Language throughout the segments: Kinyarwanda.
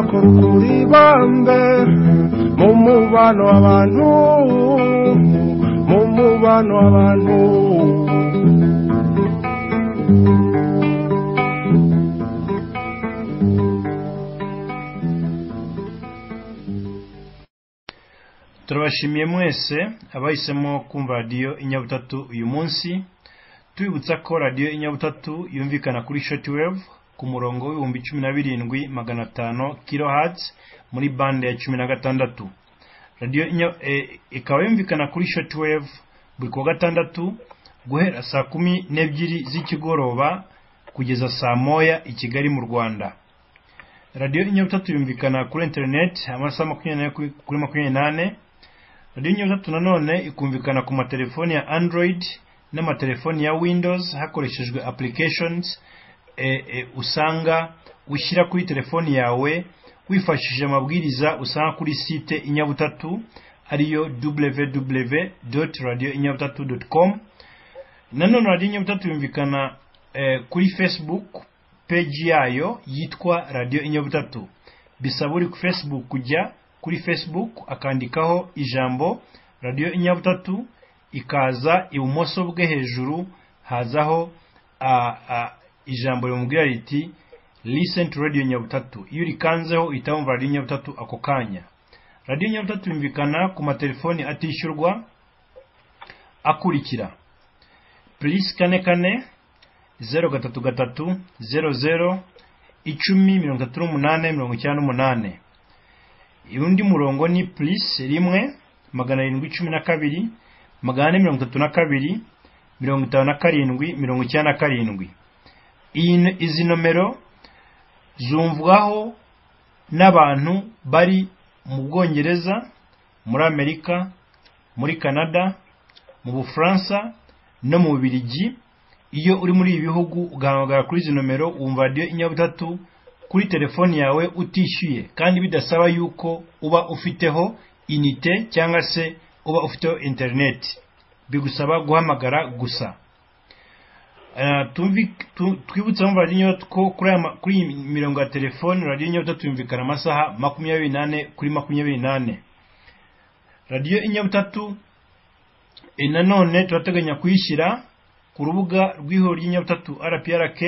kurukura ibambe mu mubano w'abantu mu mubano w'abantu turabashimiye mwese abahisemo kumva radiyo inyabutatu uyu munsi tubibutsa ko radiyo inyabutatu yumvikana kuri shetiwevu ku murongo w'ibihumbi cumi na birindwi magana atanu kilohatsi muri bande ya cumi na gatandatu radiyo Inya- eh, ikaba yumvikana kuri shetiwevu buri kuwa gatandatu guhera saa kumi n'ebyiri z'ikigoroba kugeza saa moya i kigali mu rwanda radiyo inyabutatu yumvikana kuri interineti amasaha makumyabiri n'ane kuri- kuri makumyabiri n'ane radiyo inyabutatu nanone ikumvikana ku matelefoni ya android n'amatelefoni ya windows hakoreshejwe applications e, e, usanga ushyira kuri telefoni yawe wifashishije amabwiriza usanga kuri site inyabutatu ariyo www radio inyabutatu com nanone radiyo inyabutatu yumvikana eh, kuri facebook peji yayo yitwa radiyo inyabutatu bisaba uri ku facebook kujya kuri facebook akandikaho ijambo radiyo inyabutatu ikaza ibumoso bwe hejuru hazaho a, a, ijambo rimubwira riti listen to radio nyabutatu iyo urikanzeho uhita wumva radiyo nyabutatu ako kanya radiyo nyabutatu yumvikana ku matelefoni atishyurwa akurikira plus kane kane zeru gatatu gatatu zeru zeru icumi mirongo itatu n'umunane mirongo icyenda n'umunane undi murongo ni plus rimwe magana arindwi cumi na kabiri magana ane mirongo itatu na kabiri mirongo itanu na karindwi mirongo icyenda na karindwi iyi n- izi nomero zumvwaho n'abantu bari mu bwongereza muri amerika muri canada mu bufaransa no mu bubiligi iyo uri muri ibi bihugu ugahamagara kuri izi nomero wumva radiyo inyabutatu kuri telefoni yawe utishyuye kandi bidasaba yuko uba ufiteho inite cyangwa se uba ufiteho interineti bigusaba guhamagara gusa Eh, tumvi- tu- twibutse mu radiyo inyabutatu ko kuri aya ma- kuri iyi mirongo ya telefoni radiyo inyabutatu yumvikana amasaha makumyabiri n'ane kuri makumyabiri n'ane radiyo inyabutatu Eh, nanone turateganya kuyishyira ku rubuga rw'ihuriro ry'inyabutatu rprk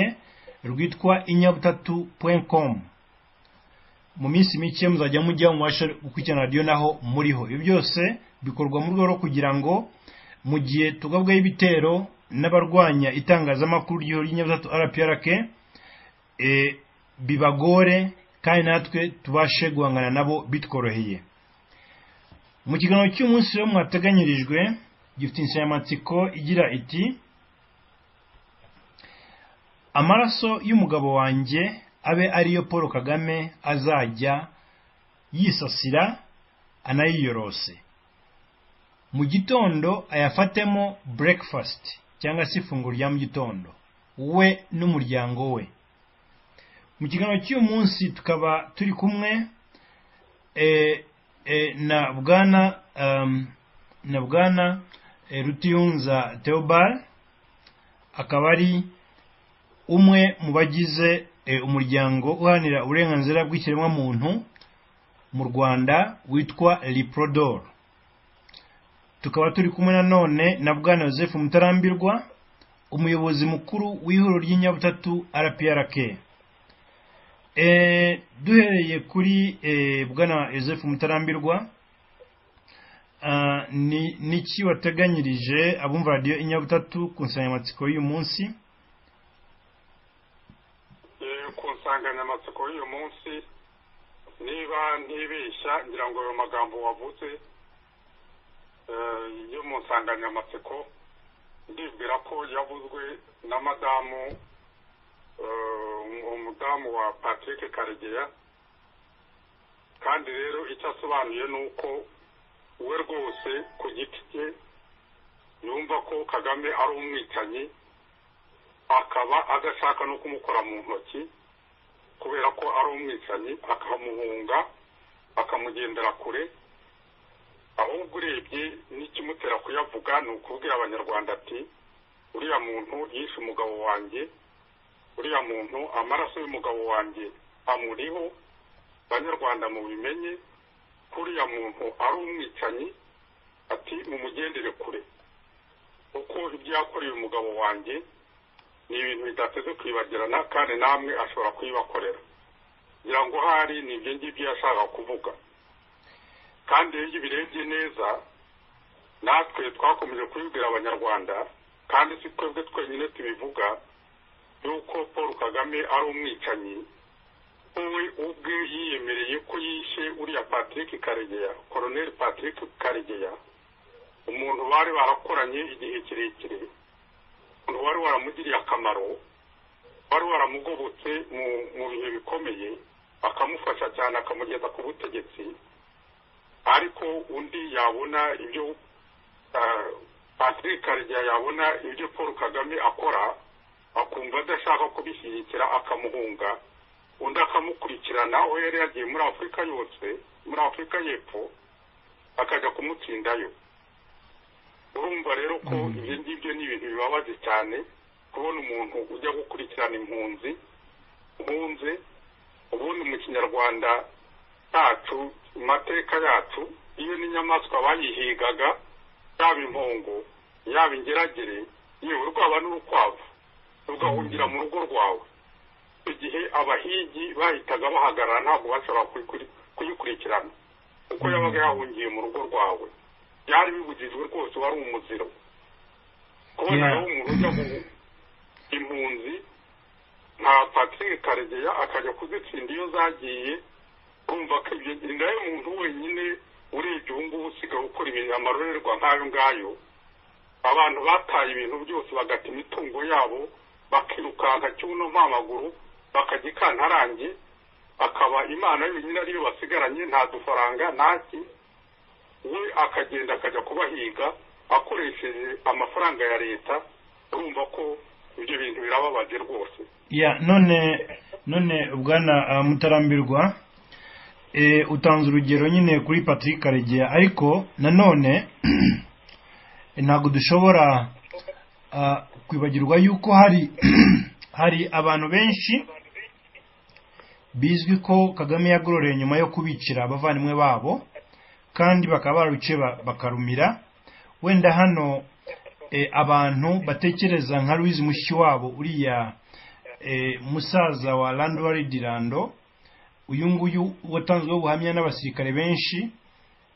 rwitwa inyabutatu com mu minsi mike muzajya mujya mubasha gukurikirana radiyo naho muriho ibyo byose bikorwa mu rwego rwo kugira ngo mu gihe tugabwaho ibitero n'abarwanya itangazamakuru ry'ihuriro ry'inyabutatu rprk eh, bibagore kandi natwe tubashe guhangana nabo bitworoheye mu kiganiro cy'umunsi rero mwateganyirijwe gifite insanganyamatsiko igira iti amaraso y'umugabo wanjye abe ariyo paul kagame azajya yisasira anayiyorose mu gitondo ayafatemo breakfast cyangwa se ifunguro rya mu gitondo we n'umuryango we mu kiganiro cy'uyu munsi tukaba turi kumwe eh, eh, na bwana um, na bwana eh, rutiyunza theobal akaba ari umwe mu bagize eh, umuryango uharanira uburenganzira bw'ikiremwamuntu mu rwanda witwa liprodor tukaba turi kumwe nanone na bwana joseph mutarambirwa umuyobozi mukuru w'ihuriro ry'inyabutatu rprk Eh, duhereye kuri eh, bwana joseph mutarambirwa Ah, ni niki wateganyirije abumva radiyo inyabutatu ku nsanganyamatsiko y'uyu munsi Eh, ku nsanganyamatsiko y'uyu munsi niba ntibeshya ngira ngo ayo magambo wavuze eh, yo mu nsanganyamatsiko ndibwira ko yavuzwe na madamu eh, umudamu wa patrick karegeya kandi rero icyo asobanuye ni uko we rwose ku giti cye yumva ko kagame ari umwicanyi akaba adashaka no kumukora mu ntoki kubera ko ari umwicanyi akamuhunga akamugendera kure ahubwo urebye n'ikimutera kuyavuga ni ukubwira abanyarwanda ati uriya muntu yishe umugabo wanjye uriya muntu amaraso y'umugabo wanjye amuriho banyarwanda mubimenye ko uriya muntu ari umwicanyi ati mumugendere kure kuko ibyo yakoreye umugabo wanjye ni ibintu bidateze kwibagirana kandi namwe ashobora kuyibakorera ngira ngo ahari ni ibyo ngibyo yashaka kuvuga kandi iyo birebye neza natwe twakomeje kubibwira abanyarwanda kandi si twebwe twenyine tubivuga yuko paul kagame ari umwicanyi wowe ubwe yiyemereye ko yishe uriya patrick karegeya koroneri patrick karegeya umuntu bari barakoranye igihe kirekire umuntu wari waramugiriye akamaro wari waramugobotse mu bihe bikomeye akamufasha cyane akamugeza ku butegetsi ariko undi yabona ibyo patrick karegeya yabona ibyo paul kagame akora akumva adashaka kubishyigikira akamuhunga undi akamukurikirana aho yari yagiye muri afurika yose muri afurika y'epfo akajya kumutsindayo urumva rero ko ibyo ngibyo ni ibintu bibabaje cyane kubona umuntu ujya gukurikirana impunzi mpunze ubundi mu kinyarwanda cyacu mu mateka yacu iyo n'inyamaswa bayihigaga yaba impongo yaba ingeragere yewe rwaba n'urukwavu rugahungira mu rugo rwawe igihe abahigi bahitaga bahagarara ntabwo bashobora kuyikurikirana kuko yabaga yahungiye mu rugo rwawe byari bibujijwe rwose wari umuziro kubona aho umuntu ujya mu impunzi nka patrick karegeya akajya kuzitsinda iyo zagiye kumva ko ibyo indayo muntu wenyine urebye ubu ngubu usigaye gukora ibintu amarorerwa nk'ayo ngayo abantu bataye ibintu byose bagata imitungo yabo bakirukanka cy'uno mpamaguru bakajya ikantarange akaba imana yonyine ariyo basigaranye nta dufaranga ntaki we akagenda akajya kubahiga akoresheje amafaranga ya leta urumva ko ibyo bintu birababaje rwose ya none none bwana mutarambirwa utanze urugero nyine kuri patrick karegeya ariko nanone ntabwo dushobora kwibagirwa yuko hari hari abantu benshi bizwi ko kagame yagororeye nyuma yo kubicira abavandimwe babo kandi bakaba baruciye bakarumira wenda hano abantu batekereza nka Louise Mushiwabo uriya musaza wa Landwari Dirando uyu nguyu watanzweho ubuhamya n'abasirikare benshi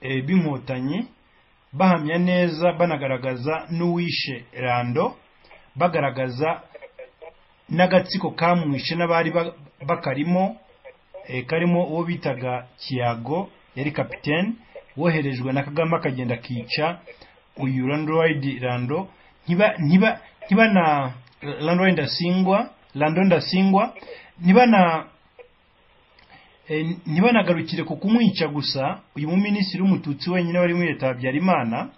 b'inkotanyi bahamya neza banagaragaza n'uwishe rando bagaragaza n'agatsiko kamwishe n'abari bakarimo karimo uwo bitaga kiyago yari kapitene woherejwe na kagame akagenda akica uyu landwide rando ntiba na rando ndasingwa rando ndasingwa ntiba na ntiba ku kumwica gusa uyu muminisitiri w'umututsi wenyine wari muri leta habyarimana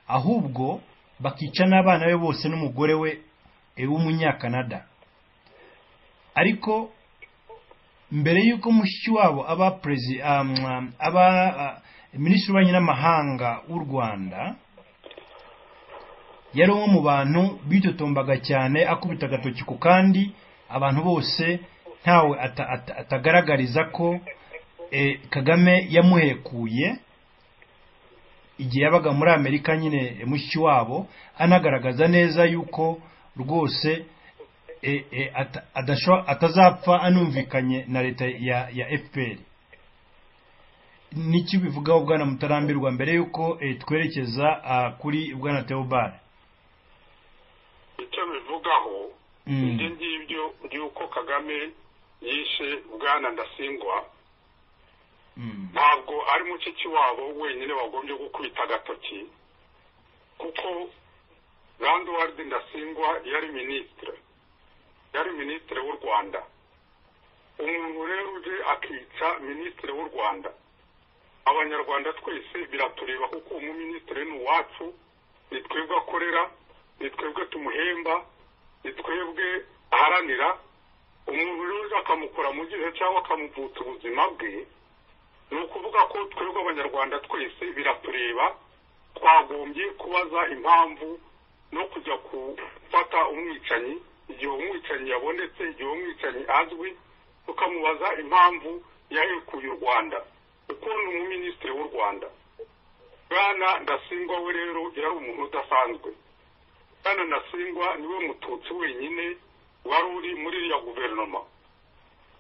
ahubwo bakica n'abana be bose n'umugore we w'umunyakanada ariko mbere y'uko mushiki wabo aba perezida aba minisitiri w'ububanyi n'amahanga w'u rwanda yari umwe mu bantu bitotombaga cyane akubita agatoki ku kandi abantu bose ntawe atagaragariza ko kagame yamuhekuye igihe yabaga muri amerika nyine mushiki wabo anagaragaza neza yuko rwose atazapfa anumvikanye na leta ya fpr nicyo bivugaho bwana mutarambirwa mbere y'uko twerekeza kuri bwana teobare icyo bivugaho ibyo ngibyo by'uko kagame yishe bwana ndasingwa ntabwo ari muciki wabo wenyine wagombye gukubita agatoki kuko rando ndasingwa yari minisitire yari minisitire w'u rwanda umuntu rero uje akica minisitire w'u rwanda abanyarwanda twese biratureba kuko uwo muminisitire ni uwacu ni twebwe akorera ni twebwe tumuhemba ni twebwe aharanira umuntu rero akamukora mu gihe cyangwa akamuvutsa ubuzima bwe ni ukuvuga ko twebwe abanyarwanda twese biratureba twagombye kubaza impamvu no kujya gufata umwicanyi igihe umwicanyi yabonetse igihe umwicanyi azwi tukamubaza impamvu yarekuye u rwanda kuko ni umuminisitiri w'u rwanda bwana ndasingwa we rero yari umuntu udasanzwe bwana ndasingwa niwe mututsi wenyine wari uri muri iriya guverinoma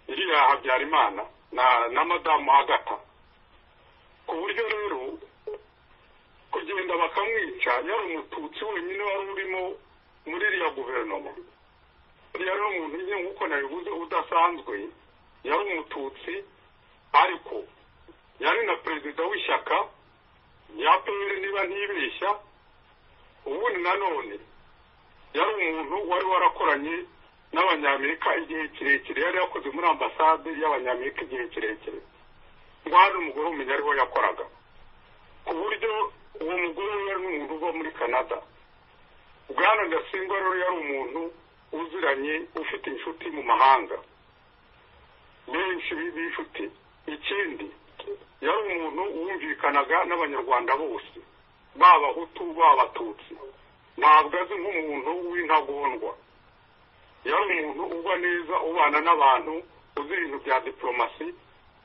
iriya habyarimana na na madamu agata ku buryo rero kugenda bakamwica yari umututsi wenyine wari urimo muri iriya guverinoma yari umuntu nyine nk'uko nabivuze udasanzwe yari umututsi ariko yari na perezida w'ishyaka rya pr niba ntibeshya ubundi nanone yari umuntu wari warakoranye n'abanyamerika igihe kirekire yari yakoze muri ambasade y'abanyamerika igihe kirekire hari umugore umenya ariho yakoraga ku buryo uwo mugore yari n'umuntu uba muri canada bwana ndasimba rero yari umuntu uziranye ufite inshuti mu mahanga benshi b'inshuti ikindi yari umuntu wumvikanaga n'abanyarwanda bose baba abahutu baba abatutsi ntabwo azi nk'umuntu w'intagondwa yari umuntu ugwa neza ubana n'abantu uzi ibintu bya diporomasi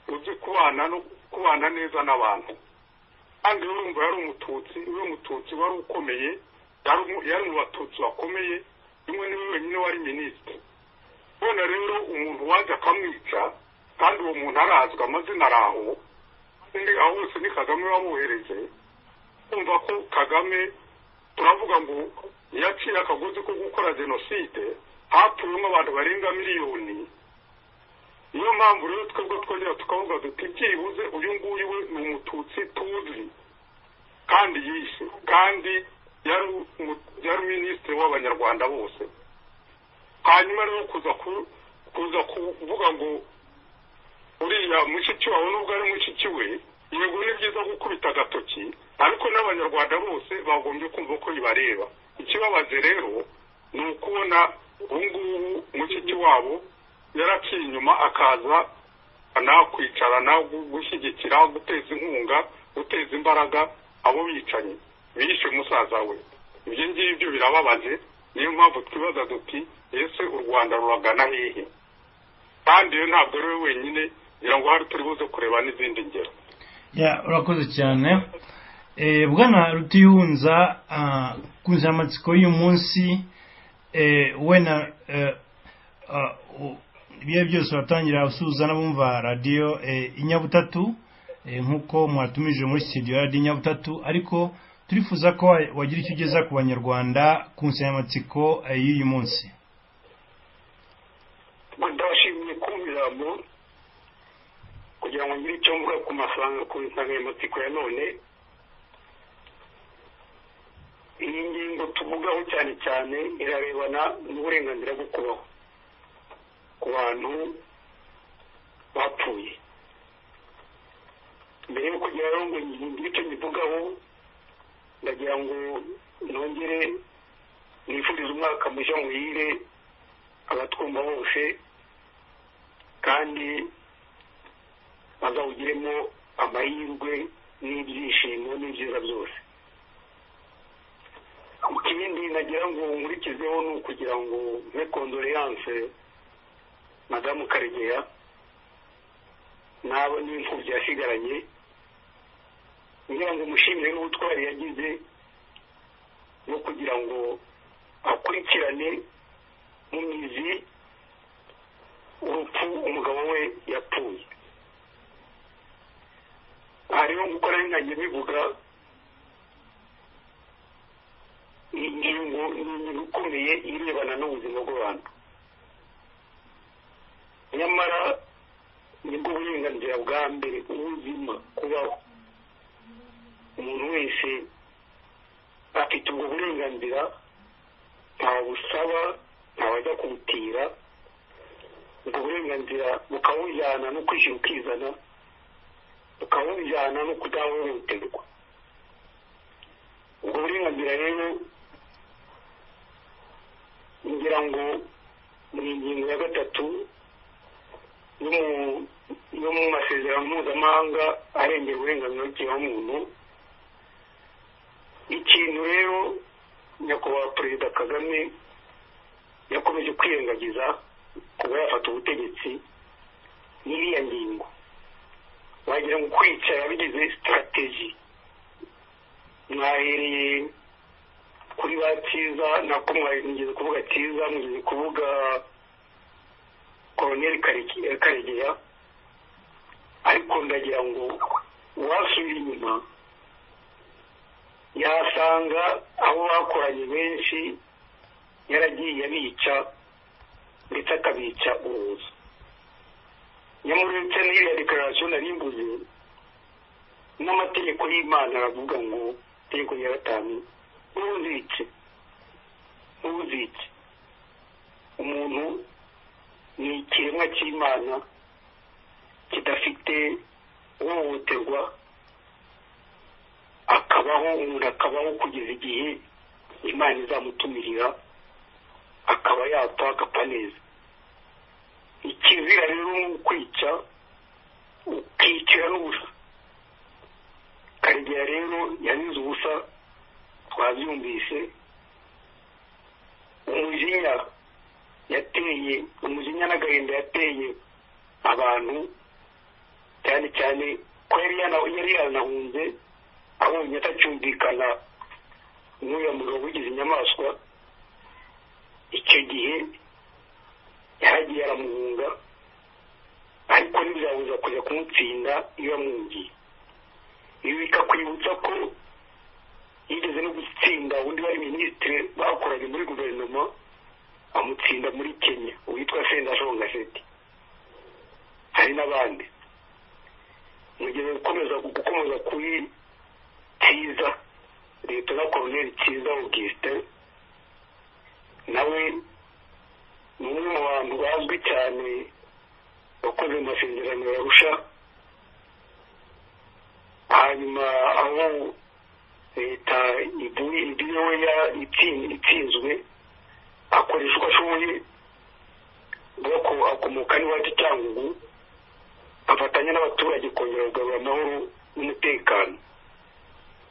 uzi kubana no kubana neza n'abantu kandi urumva yari umututsi uyu mututsi wari ukomeye yari mu batutsi bakomeye rimwe niwe wenyine wari minisitiri none rero umuntu waje akamwica kandi uwo muntu arazwi amazina ari aho undi aho hose ni kagame wamuhereje kumva ko kagame turavuga ngo iyo aciye akagozi ko gukora jenoside hatuyemo abantu barenga miliyoni niyo mpamvu rero twebwe twongera tukavuga duti byibuze uyu nguyu we ni umututsi tuzi kandi yishe kandi yari minisitiri w'abanyarwanda bose hanyuma rero kuza kuza kuvuga ngo uriya mushiki wawe nubwo ari mushiki we yego ni byiza gukubita agatoki ariko n'abanyarwanda bose bagombye kumva ko bibareba ikibabaje rero ni ukubona ubu ngubu mushiki wabo yaraciye inyuma akaza nawe kwicarana gushyigikira guteza inkunga guteza imbaraga abo bicanyi bishe musaza we ibyo ngibyo birababaje niyo mpamvu twibaza duti ese u rwanda ruragana hehe kandi iyo ntabwo ari we wenyine ngira ngo hari turi buze kureba n'izindi ngero urakoze cyane bwana rutiyunza ku nsanganyamatsiko y'uyu munsi we na ibyo byose batangira gusuhuza n'abumva radiyo inyabutatu nk'uko mwatumije muri sitidiyo radiyo inyabutatu ariko turifuza ko wagira icyo ugeza ku banyarwanda ku nsanganyamatsiko y'uyu munsi ndashimiye kumvirambo kugira ngo ngire icyo mvuga ku mafaranga ku nsanganyamatsiko ya none iyi ngingo tuvugaho cyane cyane irarebana n'uburenganzira bwo kubaho ku bantu bapfuye mbere yo kugira ngo ngire icyo nyivugaho ndagira ngo nongere nifurize umwaka mushya muhire abatwumva bose kandi bazawugiremo amahirwe n'ibyishimo n'ibyiza byose ikindi nagira ngo nkurikizeho ni ukugira ngo mbe kondoleyanse madamu karegeya n'abo n'imfubyi yasigaranye kugira ngo umushimire n'ubutwari yagize no kugira ngo akurikirane mu mizi urupfu umugabo we yapfuye aha rero nk'uko nari nkange bivuga iyi ngingo ni ingingo ikomeye irebana n'ubuzima bw'abantu nyamara nibwo burenganzira bwa mbere ubuzima kubaho umuntu wese afite ubwo burenganzira ntabusaba ntabajya kubutira ubwo burenganzira bukabujyana no kwishyura ukizana bukabujyana no kudahohoterwa ubwo burenganzira rero ngira ngo ni ingingo ya gatatu yo mu masezerano mpuzamahanga arengera uburenganzira bw'ikiremwamuntu ikintu rero nyakubahwa perezida kagame yakomeje kwirengagiza kuba yafata ubutegetsi n'iriya ngingo yakomeje mu kwica yabigize sitarateji mwahereye kuri ba cyiza nako mwageze kuvuga cyiza mugeze kuvuga koroneri karegeya ariko ndagira ngo uwasubira inyuma yasanga abo bakoranye benshi yaragiye abica ndetse akabica ubuza nyamuretse n'iriya dekararasiyo narimbuze n'amategeko y'imana aravuga ngo itegeko rya gatanu n'ubuzike n'ubuzike umuntu ni ikiremwa cy'imana kidafite uhohoterwa akabaho umuntu akabaho kugeza igihe imana izamutumirira akaba yapfa agapfa neza ikizira rero ni ukwica ukicira n'ubusa karegeya rero yanize ubusa twabyumvise umujinya yateye umujinya n'agahinda yateye abantu cyane cyane ko yari yanahunze abonye atacyumvikana n'uriya mugabo wigize inyamaswa icyo gihe yaragiye aramuhunga ariko ntibyabuza kujya kumutsinda iyo yamwungiye ibi bikakwibutsa ko yigeze no gutsinda undi wari minisitiri bakoranye muri guverinoma amutsinda muri kenya uwitwa sendashonga seti hari n'abandi mugeze gukomeza gukomeza kuri cyiza leta na koroneri cyiza augustin nawe ni umwe mu bantu bazwi cyane wakoze amasezerano yarusha hanyuma aho leta ivuyeho itsinzwe akoresha uko ashoboye bwoko akomoka n'iwacu cyangugu afatanya n'abaturage kongera kugarura amahoro n'umutekano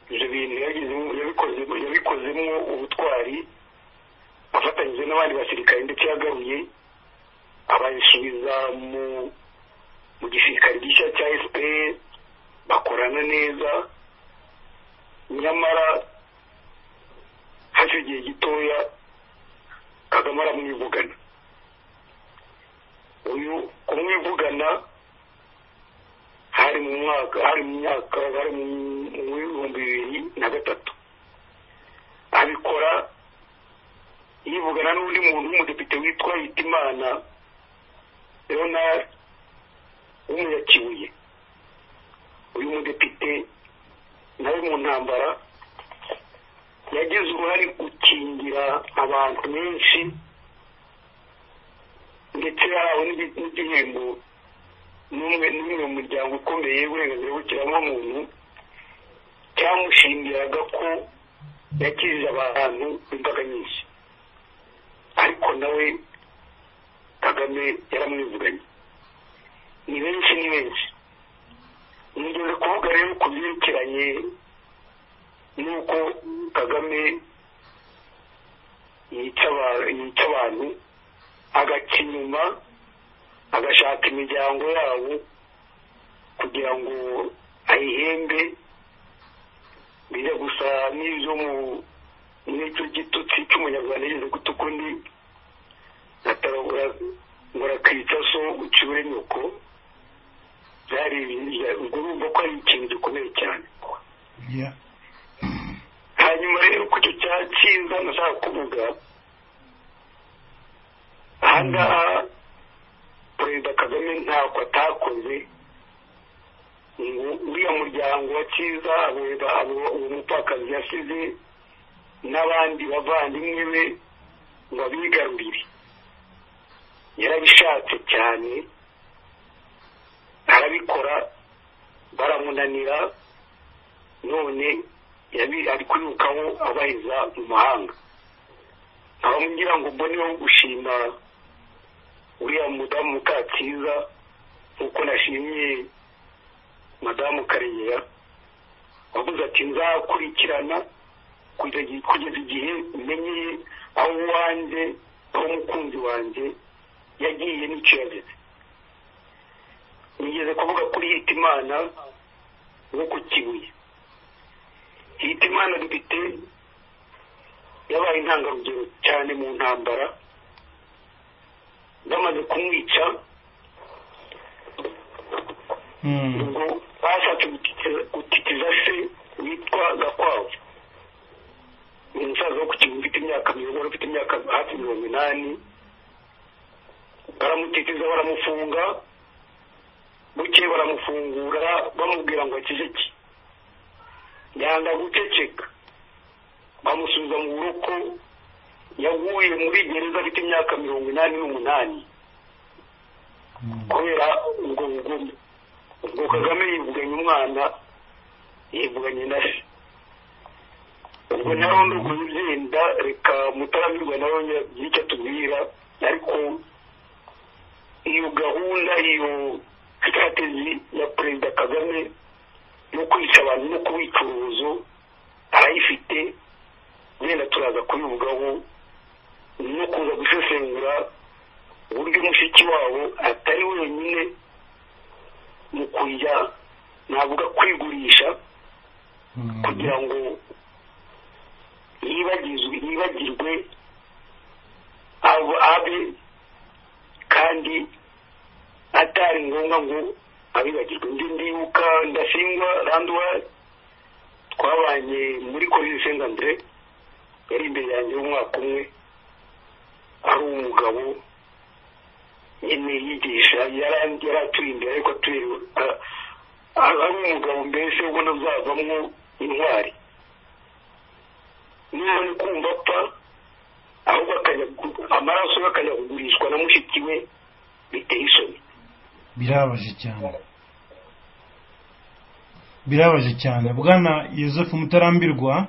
ibyo bintu yabikozemo ubutwari afatanyije n'abandi basirikare ndetse yagaruye abasubiza mu gisirikare gishya cya fpr bakorana neza nyamara hashize igihe gitoya kagame aramwivugana uyu kumwivugana hari mu mwaka hari mu myaka hari mu bihumbi bibiri na gatatu abikora yivugana n'undi muntu w'umudepite witwa hitimana leonard w'umunyakibuye uyu mudepite nawe mu ntambara yagize uruhare gukingira abantu benshi ndetse yahawe n'igihembo n'umwe n'umwe mu muryango ukomeye w'uburenganzira bw'ikiremwamuntu cyamushingiraga ko yakijije abantu imbaga nyinshi ariko nawe kagame yaramwivuganye ni benshi ni benshi nigeze kuvuga rero ku byerekeranye n'uko kagame yica abantu agaca inyuma agashaka imiryango yabo kugira ngo ayihembe bijya gusa n'ibyo mu n'icyo gitutsi cy'umunyarwanda yigeze gutuka undi atarabura ngo arakica so uciwe nyoko byari ubwo urumva ko ari ikintu gikomeye cyane hanyuma rero ku cyo cya cyiza nashaka kuvuga ahangaha perezida kagame ntabwo atakoze ngo uriya muryango wa cyiza uwo mupfakazi yasize n'abandi bavandimwe be ngo abigarurire yarabishatse cyane arabikora baramunanira none ari kwirukaho abaheza mu mahanga ngira ngo mboneho gushima uriya mudamu mukacyiza nk'uko nashimye madamu karegeya wavuze ati nzakurikirana kugeza igihe umenye aho wanjye aho umukunzi wanjye yagiye n'icyo yagize nigeze kuvuga kuri hitimana nko ku kibuye yita imana dufite yabaye intangarugero cyane mu ntambara bamaze kumwica ngo bashatse gutikiza- gutikiza se witwa gakwavu ni umusaza wo ku kibuye ufite imyaka mirongo ufite imyaka hafi mirongo inani baramutikiza baramufunga buke baramufungura bamubwira ngo akiziki yanga guceceka bamusubiza mu buroko yaguye muri gereza afite imyaka mirongo inani n'umunani kubera ubwo bugume ubwo kagame yivuganye umwana yivuganye na se ubwo narondo kuzigenda reka mutaramirwa nawe nicyo atubwira ariko iyo gahunda iyo sitrategi ya perezida kagame yo kwica abantu no kubica urubozo arayifite wenda turaza kubivugaho no kuza gusesengura uburyo mushiki wabo atari wenyine mu kujya navuga kwigurisha kugira ngo yibagizwe yibagirwe abo abe kandi atari ngombwa ngo abibagirwe ndi ndibuka ndasingwa randwa twabanye muri kolisi senta andre yari imbere yanjye y'umwaka umwe ari umugabo nyine yigisha yari yari atuye imbere ariko atuye a- a- ari umugabo mbese ubona azavamo intwari niba ni kumva apfa ahubwo akajya gu- amaraso ye akajya kugurishwa na mushiki we biteye isoni birabaje cyane birabaje cyane bwana Yosefu mutarambirwa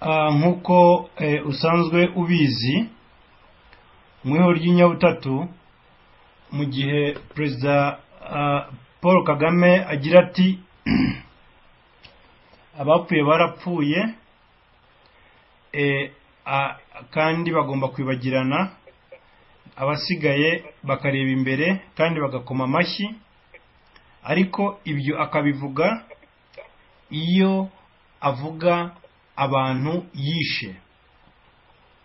ah, nk'uko eh, usanzwe ubizi mu ihoro ry'inyabutatu mu gihe perezida ah, paul kagame agira ati abapfuye barapfuye eh, ah, kandi bagomba kwibagirana abasigaye bakareba imbere kandi bagakoma amashyi ariko ibyo akabivuga iyo avuga abantu yishe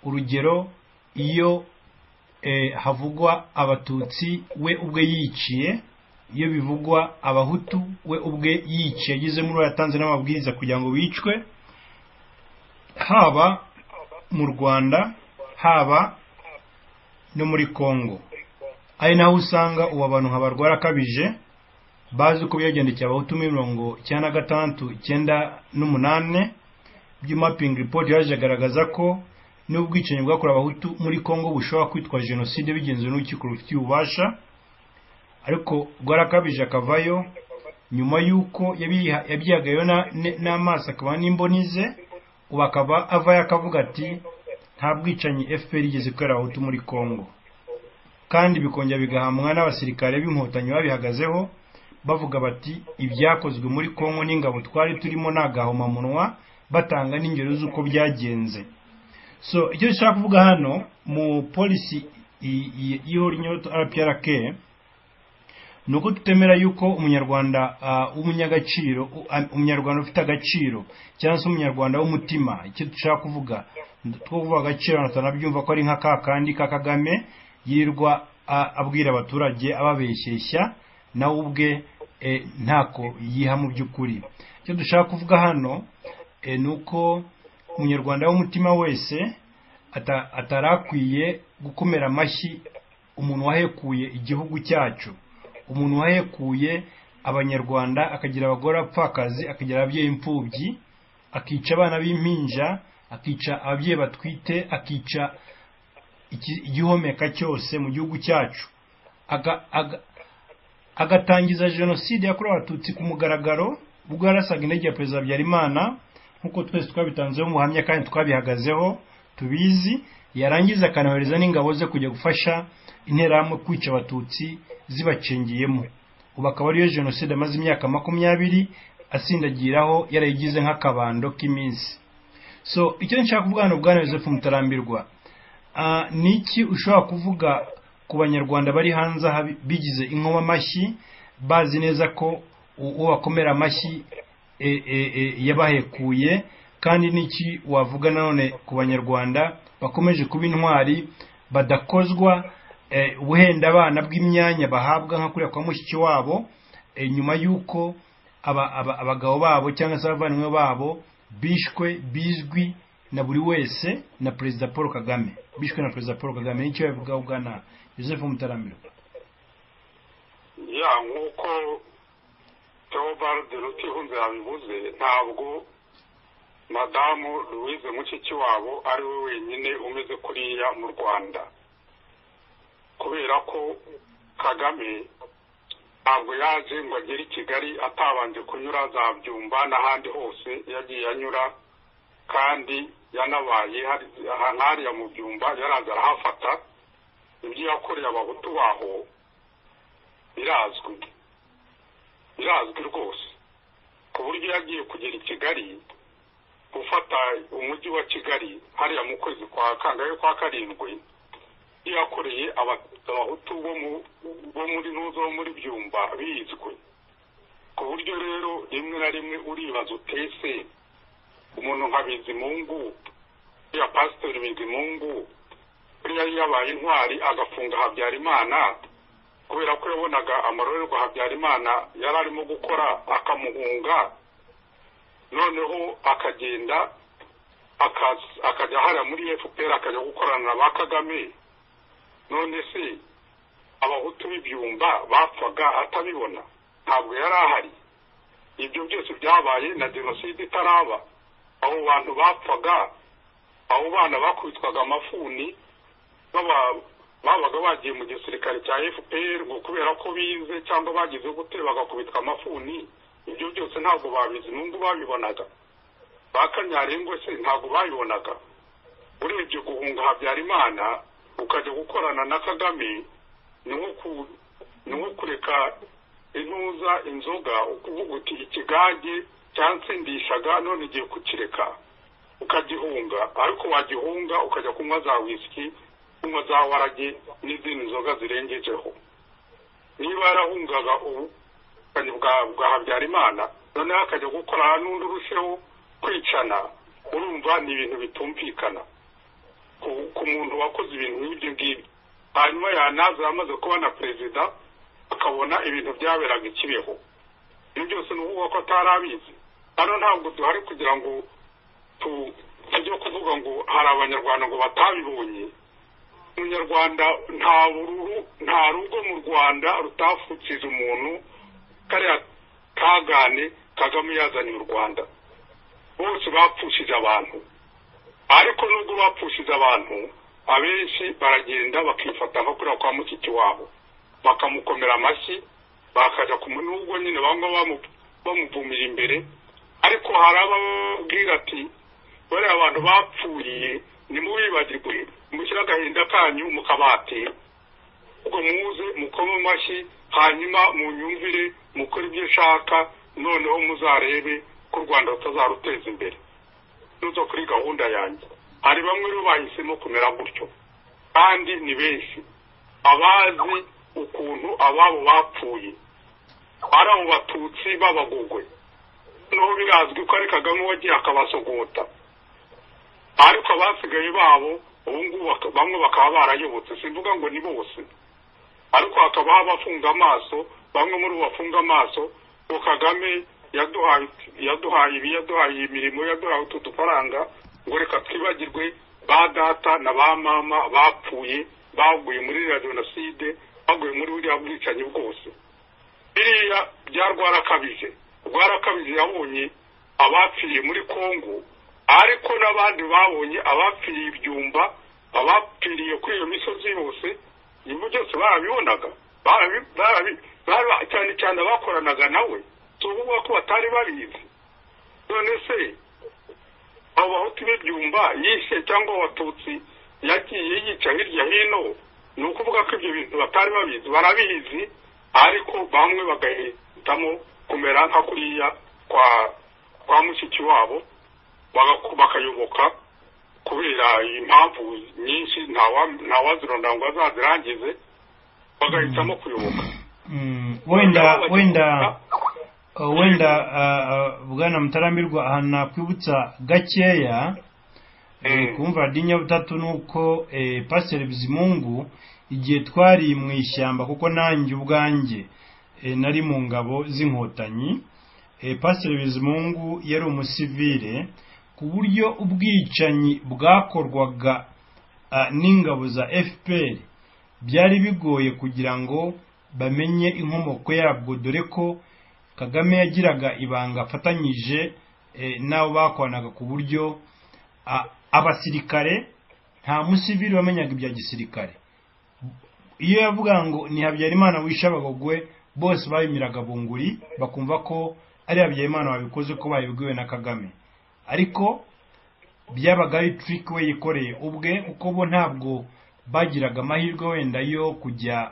urugero iyo eh, havugwa abatutsi we ubwe yiciye iyo bivugwa abahutu we ubwe yiciye agizemo uruhare yatanze n'amabwiriza kugira ngo bicwe haba mu rwanda haba no muri Congo ari naho usanga ubu abantu nka barwara akabije bazi uko byagendekeye abahutu muri mirongo icyenda na gatandatu icyenda n'umunani by'umaping report yaje agaragaza ko n'ubwicanyi bwakorewe abahutu muri Congo bushobora kwitwa jenoside bigenzuwe n'urukiko rufitiye ububasha ariko rwarakabije akavayo nyuma y'uko yabiha- yabyihagayeho na- ne- n'amaso akaba n'imboni ze ubu akaba avayo akavuga ati nta bwicanyi fpr igeze kubera abahutu muri congo kandi bikongera bigahamwa n'abasirikare b'inkotanyi babihagazeho bavuga bati ibyakozwe muri congo n'ingabo twari turimo ni agahomamunwa batanga n'ingero z'uko byagenze so icyo dushaka kuvuga hano mu polisi i- i- y'ihora inyota rprk ni uko tutemera yuko umunyarwanda ah, w'umunyagaciro u- ah, umunyarwanda ufite agaciro cyangwa se umunyarwanda w'umutima icyo dushaka kuvuga two kuvuga agaciro abantu batanabyumva ko ari nka ka kandi ka kagame yirirwa ah, abwira abaturage ababeshyeshya nawe ubwe eh, ntako yiha mu by'ukuri icyo dushaka kuvuga hano eh, ni uko umunyarwanda w'umutima wese ata- atarakwiye gukomera amashyi umuntu wahekuye igihugu cyacu umuntu wahekuye abanyarwanda akagira abagore apfakazi akagira ababyeyi imfubyi akica abana b'impinja akica ababyeyi batwite akica iki- igihomeka cyose mu gihugu cyacu Aga- aga- agatangiza jenoside yakorewe abatutsi ku mugaragaro ubwo yarasaga intege ya perezida habyarimana nk'uko twese twabitanzeho umuhamya kandi twabihagazeho tubizi yarangiza akanohereza n'ingabo ze kujya gufasha interahamwe kwica abatutsi zibacengeyemo ubu akaba ariyo jenoside amaze imyaka makumyabiri asindagiraho yarayigize nk'akabando k'iminsi so icyo nshaka kuvuga hano bwana Joseph mutarambirwa Ah, ni iki ushobora kuvuga ku banyarwanda bari hanze aha bigize inkomamashyi bazi neza ko uwo wakomera amashyi e- e- e- yabahekuye kandi n'iki wavuga nanone ku banyarwanda bakomeje kuba intwari badakozwa eh, wenda abana bw'imyanya bahabwa nka kuriya kwa mushiki wabo eh, nyuma y'uko aba- aba- abagabo babo cyangwa se abavandimwe babo bishwe bizwi na buri wese na perezida paul kagame bishwe na perezida paul kagame nicyo yabivugaho bwana joseph mutarambiro ya nk'uko teobald rutihunze yabivuze ntabwo madamu louise mushiki wabo ari we wenyine umeze kuriya mu rwanda kubera ko kagame ntabwo yaje ngo agere i kigali atabanje kunyura za byumba n'ahandi hose yagiye anyura kandi yanabaye hari- aha- hariya mu byumba yaraza arahafata ibyo yakoreye abahutu baho birazwi birazwi rwose ku buryo yagiye kugera i kigali gufata umujyi wa kigali hariya mu kwezi kwa kangahe kwa karindwi yakoreye aba- abahutu bo mu- bo muri n'uzo bo muri byumba bizwi ku buryo rero rimwe na rimwe uribaza utese umuntu nka bizimungu ya pasiteri bizimungu buriya yabaye intwari agafunga habyarimana kubera ko yabonaga amarorerwa habyarimana yari arimo gukora akamuhunga noneho akagenda akaza- akajya hariya muri fpr akajya gukorana na ba kagame none se abahutu b'ibyumba bapfaga atabibona ntabwo yari ahari ibyo byose byabaye na jenoside itaraba abo bantu bapfaga abo bana bakubitwaga amafuni baba- babaga bagiye mu gisirikare cya fpr ngo kubera ko bize cyangwa bagize gute bagakubitwa amafuni ibyo byose ntabwo babizi nubwo babibonaga ba kanyarengo se ntabwo babibonaga urebye guhunga habyarimana ukajya gukorana na kagame ni nko ku- ni nko kureka intuza inzoga ukuvuga uti ikigage cyansindishaga none igiye kukireka ukagihunga ariko wagihunga ukajya kunywa za wisiki kunywa za warage n'izindi nzoga zirengejeho niba yarahungaga ubukanyi bwa bwa habyarimana noneho akajya gukorana n'undi urusheho kwicana urumva ni ibintu bitumvikana ku ku muntu wakoze ibintu nk'ibyo ngibyo hanyuma yanaza amaze kuba na perezida akabona ibintu byaberaga ikibeho ibyo byose ni ukuvuga ko atari abizi hano ntabwo duhari kugira ngo tu- tujye kuvuga ngo hari abanyarwanda ngo batabibonye umunyarwanda nta bururu nta rugo mu rwanda rutapfukije umuntu kariya kagane kagame yazaniye u rwanda bose bapfushije abantu ariko nubwo bapfushije abantu abenshi baragenda bakifata nko kuriya kwa mushiki wabo bakamukomera amashyi bakajya kumu nubwo nyine bamwe bamu- bamuvumira imbere ariko hari ababwira ati bariya abantu bapfuriye ntimubibagirwe mushyire agahinda kanyu mu kabati ubwo muze mukome amashyi hanyuma munyumvire mukore ibyo nshaka noneho muzarebe ko u rwanda rutazaruteza imbere nuzo kuri gahunda yanjye hari bamwe rero bahisemo kumera gutyo kandi ni benshi abazi ukuntu ababo bapfuye ari abo batutsi b'abagogwe noneho birazwi ko ari kagame wagiye akabasogota ariko abasigaye babo ubu ngubu baka- bamwe bakaba barayobotse simvuga ngo ni bose ariko hakaba abafunga amaso bamwe muri bo bafunga amaso ngo kagame yaduhaye yaduhaye ibi yaduhaye imirimo yaduhaye utu dufaranga ngo reka twibagirwe ba data na ba mama bapfuye baguye muri iriya jenoside baguye muri buriya bwicanyi bwose biriya bya rwarakabije rwarakabije yabonye abapfiriye muri kongo ariko n'abandi babonye abapfiriye ibyumba abapfiriye kuri iyo misozi yose ibyo byose barabibonaga barabi- barabi- bara- cyane cyane abakoranaga nawe si ukuvuga ko batari babizi none se abo bahutu b'ibyumba yishe cyangwa abatutsi yagiye yica hirya hino ni ukuvuga ko ibyo bintu batari babizi barabizi ariko bamwe bagahitamo kumera nka kuriya kwa kwa mushiki wabo bagaku- bakayoboka kubera impamvu nyinshi ntawa- ntawazirondora ngo azazirangize bagahitamo kuyoboka Mm, wenda wenda wenda bwana mutarambirwa aha nakwibutsa gakeya kumva n'inyabutatu ni uko pasiteri bizimungu igihe twari mu ishyamba kuko nanjye ubwanjye nari mu ngabo z'inkotanyi pasiteri bizimungu yari umusivire ku buryo ubwicanyi bwakorwaga n'ingabo za fpr byari bigoye kugira ngo bamenye inkomoko yabwo dore ko kagame yagiraga ibanga afatanyije n'abo bakoranaga ku buryo abasirikare nta musivili wamenyaga ibya gisirikare iyo yavuga ngo ni habyarimana wishe abagogwe bose babimiraga bunguri bakumva ko ari habyarimana wabikoze ko babibwiwe na kagame ariko byabaga ari turiki we yikoreye ubwe kuko bo ntabwo bagiraga amahirwe wenda yo kujya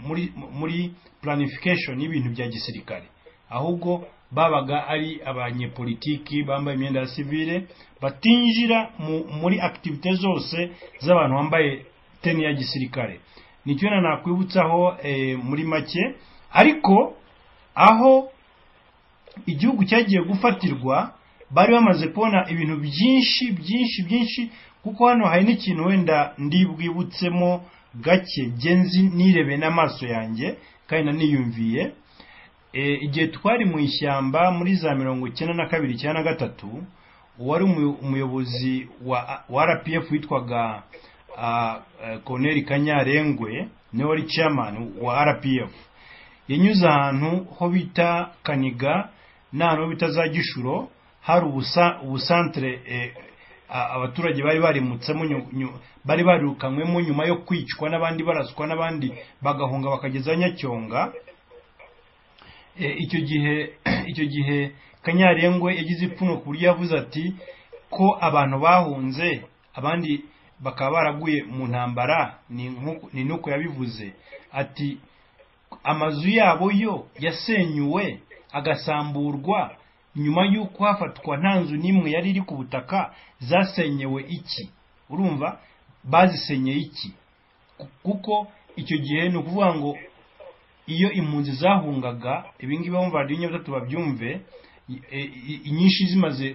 muri muri planifikashoni y'ibintu bya gisirikare ahubwo babaga ari abanyepolitiki bambaye imyenda ya sivire batinjira muri akitivite zose z'abantu bambaye teni ya gisirikare nicyo nakwibutsaho muri make ariko aho igihugu cyagiye gufatirwa bari bamaze kubona ibintu byinshi byinshi byinshi kuko hano hari n'ikintu wenda ndibwibutsemo gake genzi nirebe n'amaso yanjye kandi naniyumviye igihe twari mu ishyamba muri za mirongo icyenda na kabiri icyenda na gatatu uwari umuyobozi wa rpf witwaga koneri kanyarengwe niwe wari chairman wa rpf yanyuze ahantu ho bita kaniga n'ahantu ho bita za gishuro hari ubusantere abaturage bari barimutsemo bari barirukanywemo nyuma yo kwicwa n'abandi baraswa n'abandi bagahunga bakageza nyacyonga icyo gihe icyo gihe kanyarengwe yagize ipfuno ku buryo yavuze ati ko abantu bahunze abandi bakaba baraguye mu ntambara ni nuko yabivuze ati amazu yabo yo yasenyuwe agasamburwa nyuma y'uko hafatwa nta nzu n'imwe yari iri ku butaka zasenyewe iki urumva bazisenyeye iki kuko icyo gihe ni ukuvuga ngo iyo impunzi zahungaga ibingibi bumva radiyo nyabutatu babyumve inyinshi zimaze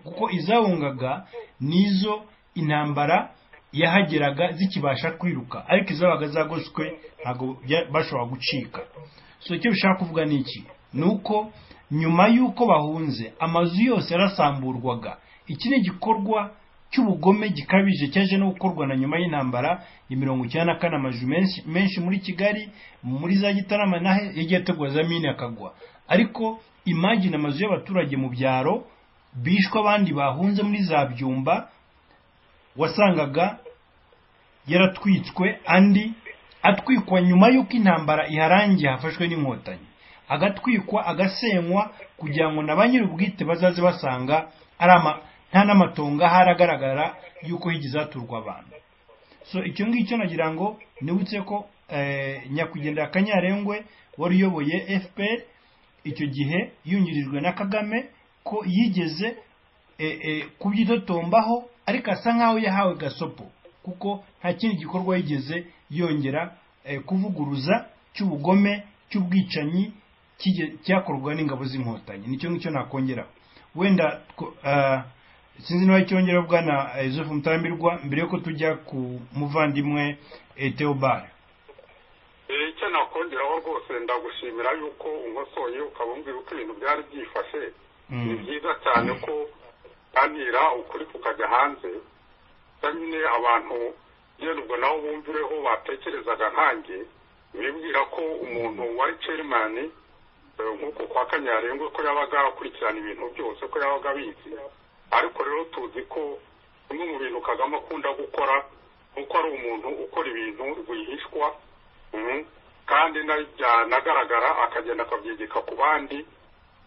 kuko izahungaga nizo intambara yahageraga zikibasha kwiruka ariko izabaga zagoshwe ntabwo bashobora gucika so icyo bishaka kuvuga ni iki ni uko nyuma y'uko bahunze amazu yose yarasamburwaga iki ni igikorwa cy'ubugome gikabije cyaje no gukorwa na nyuma y'intambara ya mirongo icyenda na kane amazu menshi muri kigali muri za gitarama naho yagiye ategura za mine akagwa ariko imagine amazu y'abaturage mu byaro bishwe abandi bahunze muri za byumba wasangaga yaratwitswe andi atwikwa nyuma y'uko intambara iharangiye hafashwe n'inkotanyi agatwikwa agasenywa kugira ngo na ba nyir'ubwite bazaze basanga nta n'amatonga haragaragara y'uko higeze haturwa abantu so icyo ngicyo nagira ngo nibutse ko nyakwigendera kanyarengwe wari uyoboye fpr icyo gihe yungirijwe na kagame ko yigeze kubyitotombaho ariko asa nkaho yahawe gasopo kuko nta kindi gikorwa yigeze yongera kuvuguruza cy'ubugome cy'ubwicanyi cyakorwa n'ingabo z'inkotanyi nicyo ngicyo nakongera wenda sinzi niba cyongera bwana Joseph mutambirwa mbere yuko tujya ku muvandimwe teobare icyo nakongeraho rwose ndagushimira yuko unkosoye ukabumbwira uko ibintu byari byifashe ni byiza cyane ko uganira ukuri kukajya hanze nyine abantu ngenda ubwo nabo bumvireho batekerezaga nkange bibwira ko umuntu wari cerimani nk'uko kwa kanyarengwe ko yabaga akurikirana ibintu byose ko yabaga abizi ariko rero tuzi ko bimwe mu bintu kagame akunda gukora nk'uko ari umuntu ukora ibintu rwihishwa kandi anagaragara akagenda akabyegeka ku bandi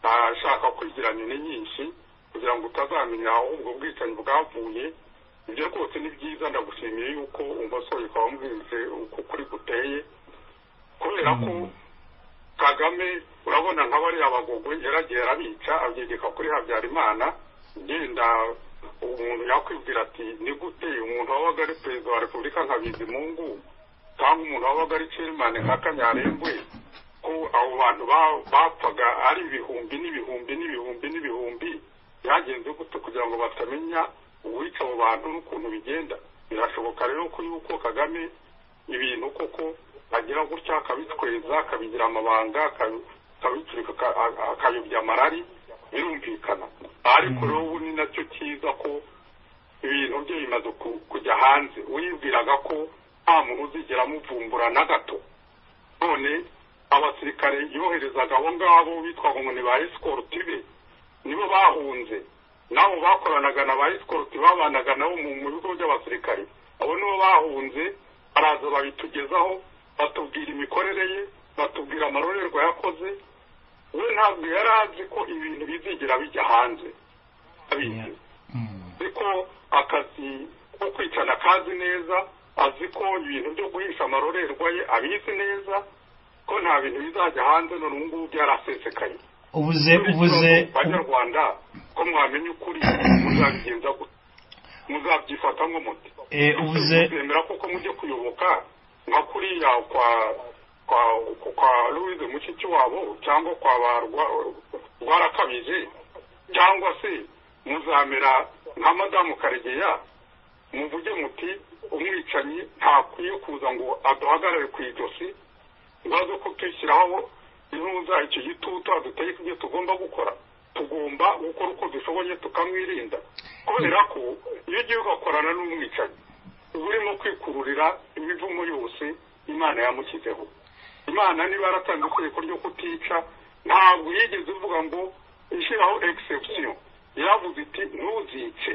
ashaka kwigirana nyinshi kugira ngo utazamenya aho ubwo bwicanyi bwavuye ibyo rwose ni byiza ndagushimiye yuko umusozi ukaba wumvise uko kuri guteye kubera ko kagame urabona nka bariya bagogwe yaragiye arabica abyegeka kuri habyarimana genda umuntu yakwibwira ati ni gute umuntu wabaga ari perezida wa repubulika nka bizimungu cyangwa umuntu wabaga ari cerimani nka kanyarengwe ko abo bantu ba- bapfaga ari ibihumbi n'ibihumbi n'ibihumbi n'ibihumbi byagenze gute kugira ngo batamenya uwica abo bantu n'ukuntu bigenda birashoboka rero ko yuko kagame ibintu koko agira gutya akabitweza akabigira amabanga akabi- akabiturika aka- a- akayobya amarari birumvikana ariko rero ubu ni nacyo cyiza ko ibintu bye bimaze ku- kujya hanze wibwiraga ko nta muntu uzigera amuvumbura na gato none abasirikare yoherezaga abo ngabo bitwaga ngo ni ba esikorutive nibo bahunze nabo bakoranaga na ba esikorutive babanaga nabo mu mu bigo by'abasirikare abo nibo bahunze baraza babitugezaho batubwira imikorere ye batubwira amarorerwa yakoze we ntabwo yari azi ko ibintu bizigera bijya hanze abizi azi ko akazi ko kwicana kazi neza azi ko ibintu byo guhisha amarorerwa ye abizi neza ko nta bintu bizajya hanze none ubu ngubu byarasesekaye ubuze ubuze banyarwanda ko mwamenya ukuri muzabigenza gute muzabyifata nk'umuti eh, ubuze mwemera kuko mujye kuyoboka nka kuriya kwa kwa kwa louise mushiki wabo cyangwa kwa ba Rwa- rwarakabije cyangwa se muzamera nka madamu karegeya muvuge muti umwicanyi ntakwiye kuza ngo aduhagarare ku ijosi ngo aze kutushyiraho intuza icyo gitutu adutegeka ibyo tugomba gukora tugomba gukora uko dushoboye tukamwirinda kubera ko iyo ugiye ugakorana n'umwicanyi uba urimo kwikururira imivumo yose imana yamushyizeho imana niba yaratanze itegeko ryo kutica ntabwo yigeze ivuga ngo ishyiraho egisepsiyo yaravuze iti ntuzice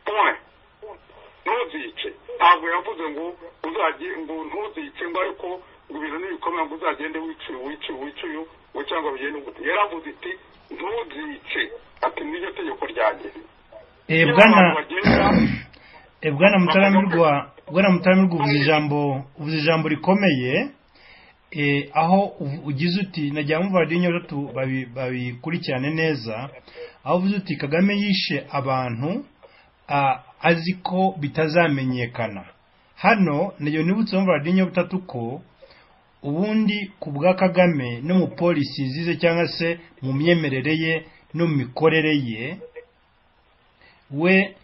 point ntuzice ntabwo yavuze ngo uzajye ngo ntuzice ngo ariko ngo ibintu nibikomeye ngo uzagende wicuye wicuye wicuye ngo cyangwa bigende gute yaravuze iti ntuzice ati n'iryo tegeko ryanjye eh, bwana Eh, bwana mutaramirwa bwana mutaramirwa uvuze ijambo uvuze ijambo rikomeye eh, aho uv- ugize uti najya mu radio nyaratu babi- babikurikirane neza aho uvuze uti Kagame yishe abantu ah, azi ko bitazamenyekana hano nayo nibutse mu radio nyaratu ko ubundi ku bwa Kagame no mu polisi zize cyangwa se mu myemerere ye no mu mikorere ye we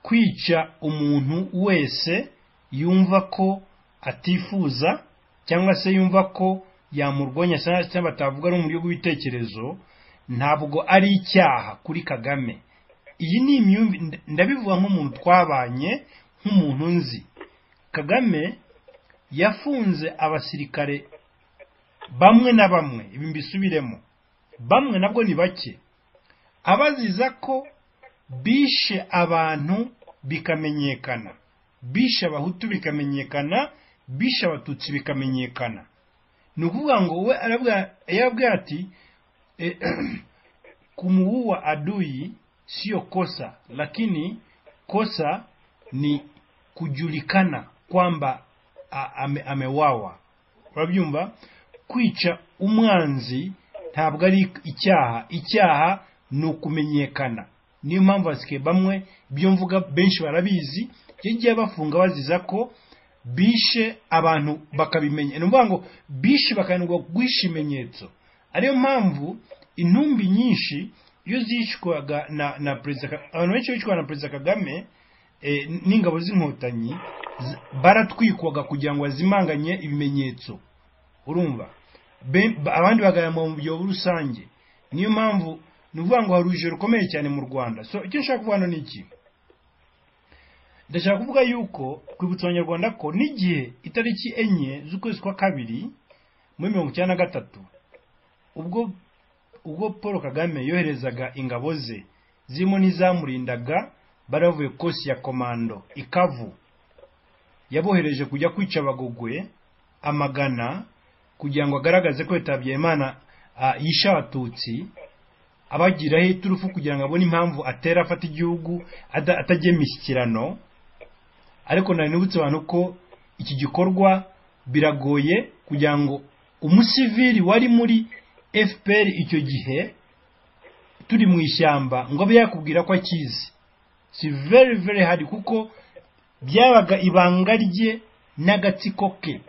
kwica umuntu wese yumva ko atifuza cyangwa se yumva ko yamurwanya cyangwa se batavuga ari mu buryo bw'ibitekerezo ntabwo ari icyaha kuri kagame iyi ni imyumvi nda- ndabivuga nk'umuntu twabanye nk'umuntu nzi kagame yafunze abasirikare bamwe na bamwe ibi mbisubiremo bamwe nabwo ni bake abaziza ko bishe abantu bikamenyekana bishe abahutu bikamenyekana bishe abatutsi bikamenyekana ni ukuvuga ngo we arabwira yarabwira ati eh, kumuua adui siyo kosa lakini kosa ni kujulikana kwamba a- ame, amewawa urabyumva kwica umwanzi ntabwo ari icyaha icyaha ni ukumenyekana niyo mpamvu abasirikare bamwe ibyo mvuga benshi barabizi iyo ugiye bafunga baziza ko bishe abantu bakabimenya ni ukuvuga ngo bishe bakanirwa guhisha ibimenyetso ariyo mpamvu intumbi nyinshi iyo zicwaga na na perezida Ka- abantu benshi bicwaga na perezida kagame eh, n'ingabo z'inkotanyi z- baratwikwaga kugira ngo bazimanganye ibimenyetso urumva Be- ba- abandi bagahama mu byobo rusange niyo mpamvu ni ukuvuga ngo hari urugero rukomeye cyane mu rwanda so icyo nshaka kuvuga hano ni iki ndashaka kuvuga yuko kwibutsa abanyarwanda ko n'igihe itariki enye z'ukwezi kwa kabiri muri mirongo icyenda na gatatu ubwo ubwo paul kagame yoherezaga ingabo ze zirimo n'izamurindaga baravuye kosi ya komando ikavu yabohereje kujya kwica abagogwe amagana kugira ngo agaragaze ko yitabye imana ah, yishe abatutsi abagiraho iturufu kugira ngo abone impamvu atera afata igihugu ada- atagiye imishyikirano ariko nari nibutse abantu ko iki gikorwa biragoye kugira ngo umusivili wari muri fpr icyo gihe turi mu ishyamba ngo abe yakubwira ko akizi si very very hard kuko byabaga ibanga rye n'agatsiko ke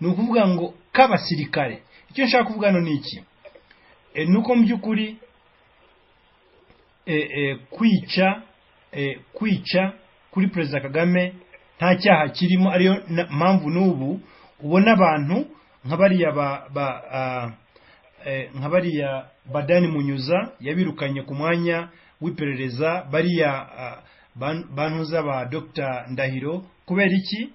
ni ukuvuga ngo k'abasirikare icyo nshaka kuvuga hano ni iki Eh, ni uko mu by'ukuri eh, eh, kwica eh, kwica kuri perezida kagame nta cyaha kirimo ariyo na- mpamvu n'ubu ubona abantu nka bariya ba, ba, ah, eh, nka bariya badani munyuza yabirukanye ku mwanya w'iperereza bariya ah, ban- bantuza ba dr ndahiro kubera iki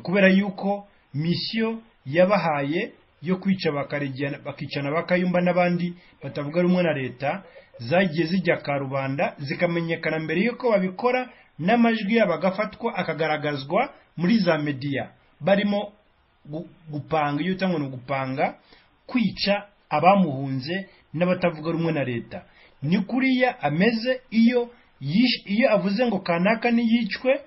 kubera yuko misiyo yabahaye yo kwica bakaregera- bakicana ba kayumba n'abandi batavuga rumwe na leta zagiye zijya ka rubanda zikamenyekana mbere y'uko babikora n'amajwi yabo agafatwa akagaragazwa muri za mediya barimo gu- gupanga iyo utangwa ni ugupanga kwica abamuhunze n'abatavuga rumwe na leta ni kuriya ameze iyo yish- iyo avuze ngo kanaka niyicwe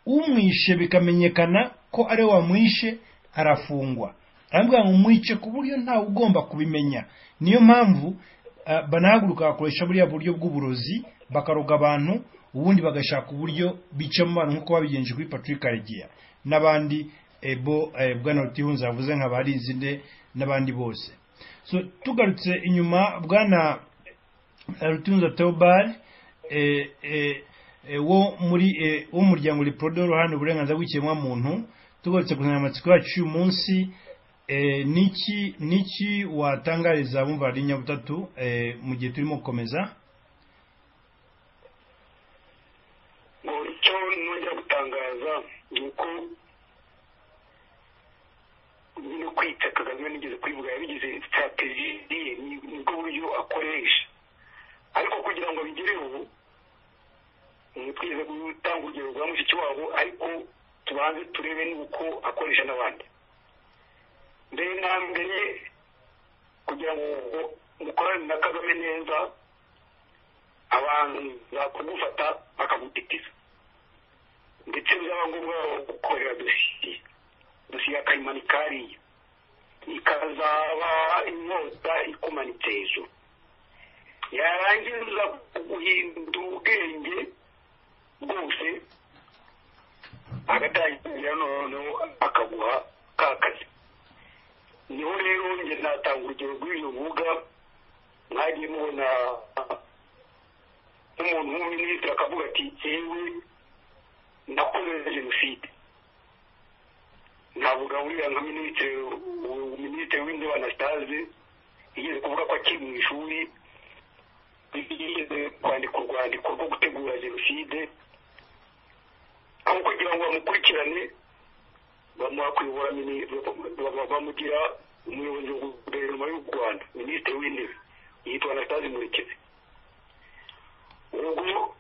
umwishe bikamenyekana ko ari we wamwishe arafungwa aravuga ngo mwice ku buryo ntawe ugomba kubimenya niyo mpamvu ah, banahaguruka bakoresha buriya buryo bw'uburozi bakaroga abantu ubundi bagashaka uburyo bicamo abantu nk'uko babigenje kuri patrick karegeya n'abandi eh, bo eh, bwana rutihunza yavuze nka barizinde n'abandi bose so tugarutse inyuma bwana Rutunza Theobald eh, eh, eh, wo muri eh, w'umuryango Reprodo ruhande uburenganzira bw'ikiremwa muntu tugarutse ku nsanganyamatsiko yacu y'uyu munsi eh, niki niki watangariza abumva radiyo nyabutatu eh, mu gihe turimo gukomeza ngo icyo nongera gutangaza ni uko no kwita kagame nigeze kwivuga yabigize sitrategi ye ni- nibwo buryo akoresha ariko kugira ngo abigereho ubu twigeze gutanga urugero rwa mushiki wabo ariko tubanze turebe n'uko akoresha n'abandi mbere na mbere kugira ngo mukorane na kagame neza abantu bakugufata bakagutitiza ndetse byaba ngombwa gukorera dosiye dosiye akayimanika hariya ikazaba inyota ikumanitse hejuru yarangiza guhinda ubwenge bwose agatangira noneho akaguha ka kazi niho rero njye natanga urugero rw'ibyo mvuga mwagiye mubona umuntu w'umuminisitiri akavuga ati yewe nakoze jenoside navuga uriya nka minisitiri minisitiri w'indebe anastase yigeze kuvuga ko akiri mu ishuri yigeze kwandika urwandiko rwo gutegura jenoside aho kugira ngo bamukurikirane bamuha kuyobora mini- baba- bamugira umuyobozi wa guverinoma y'u rwanda minisitiri w'intebe yitwa anastase murekezi ubwo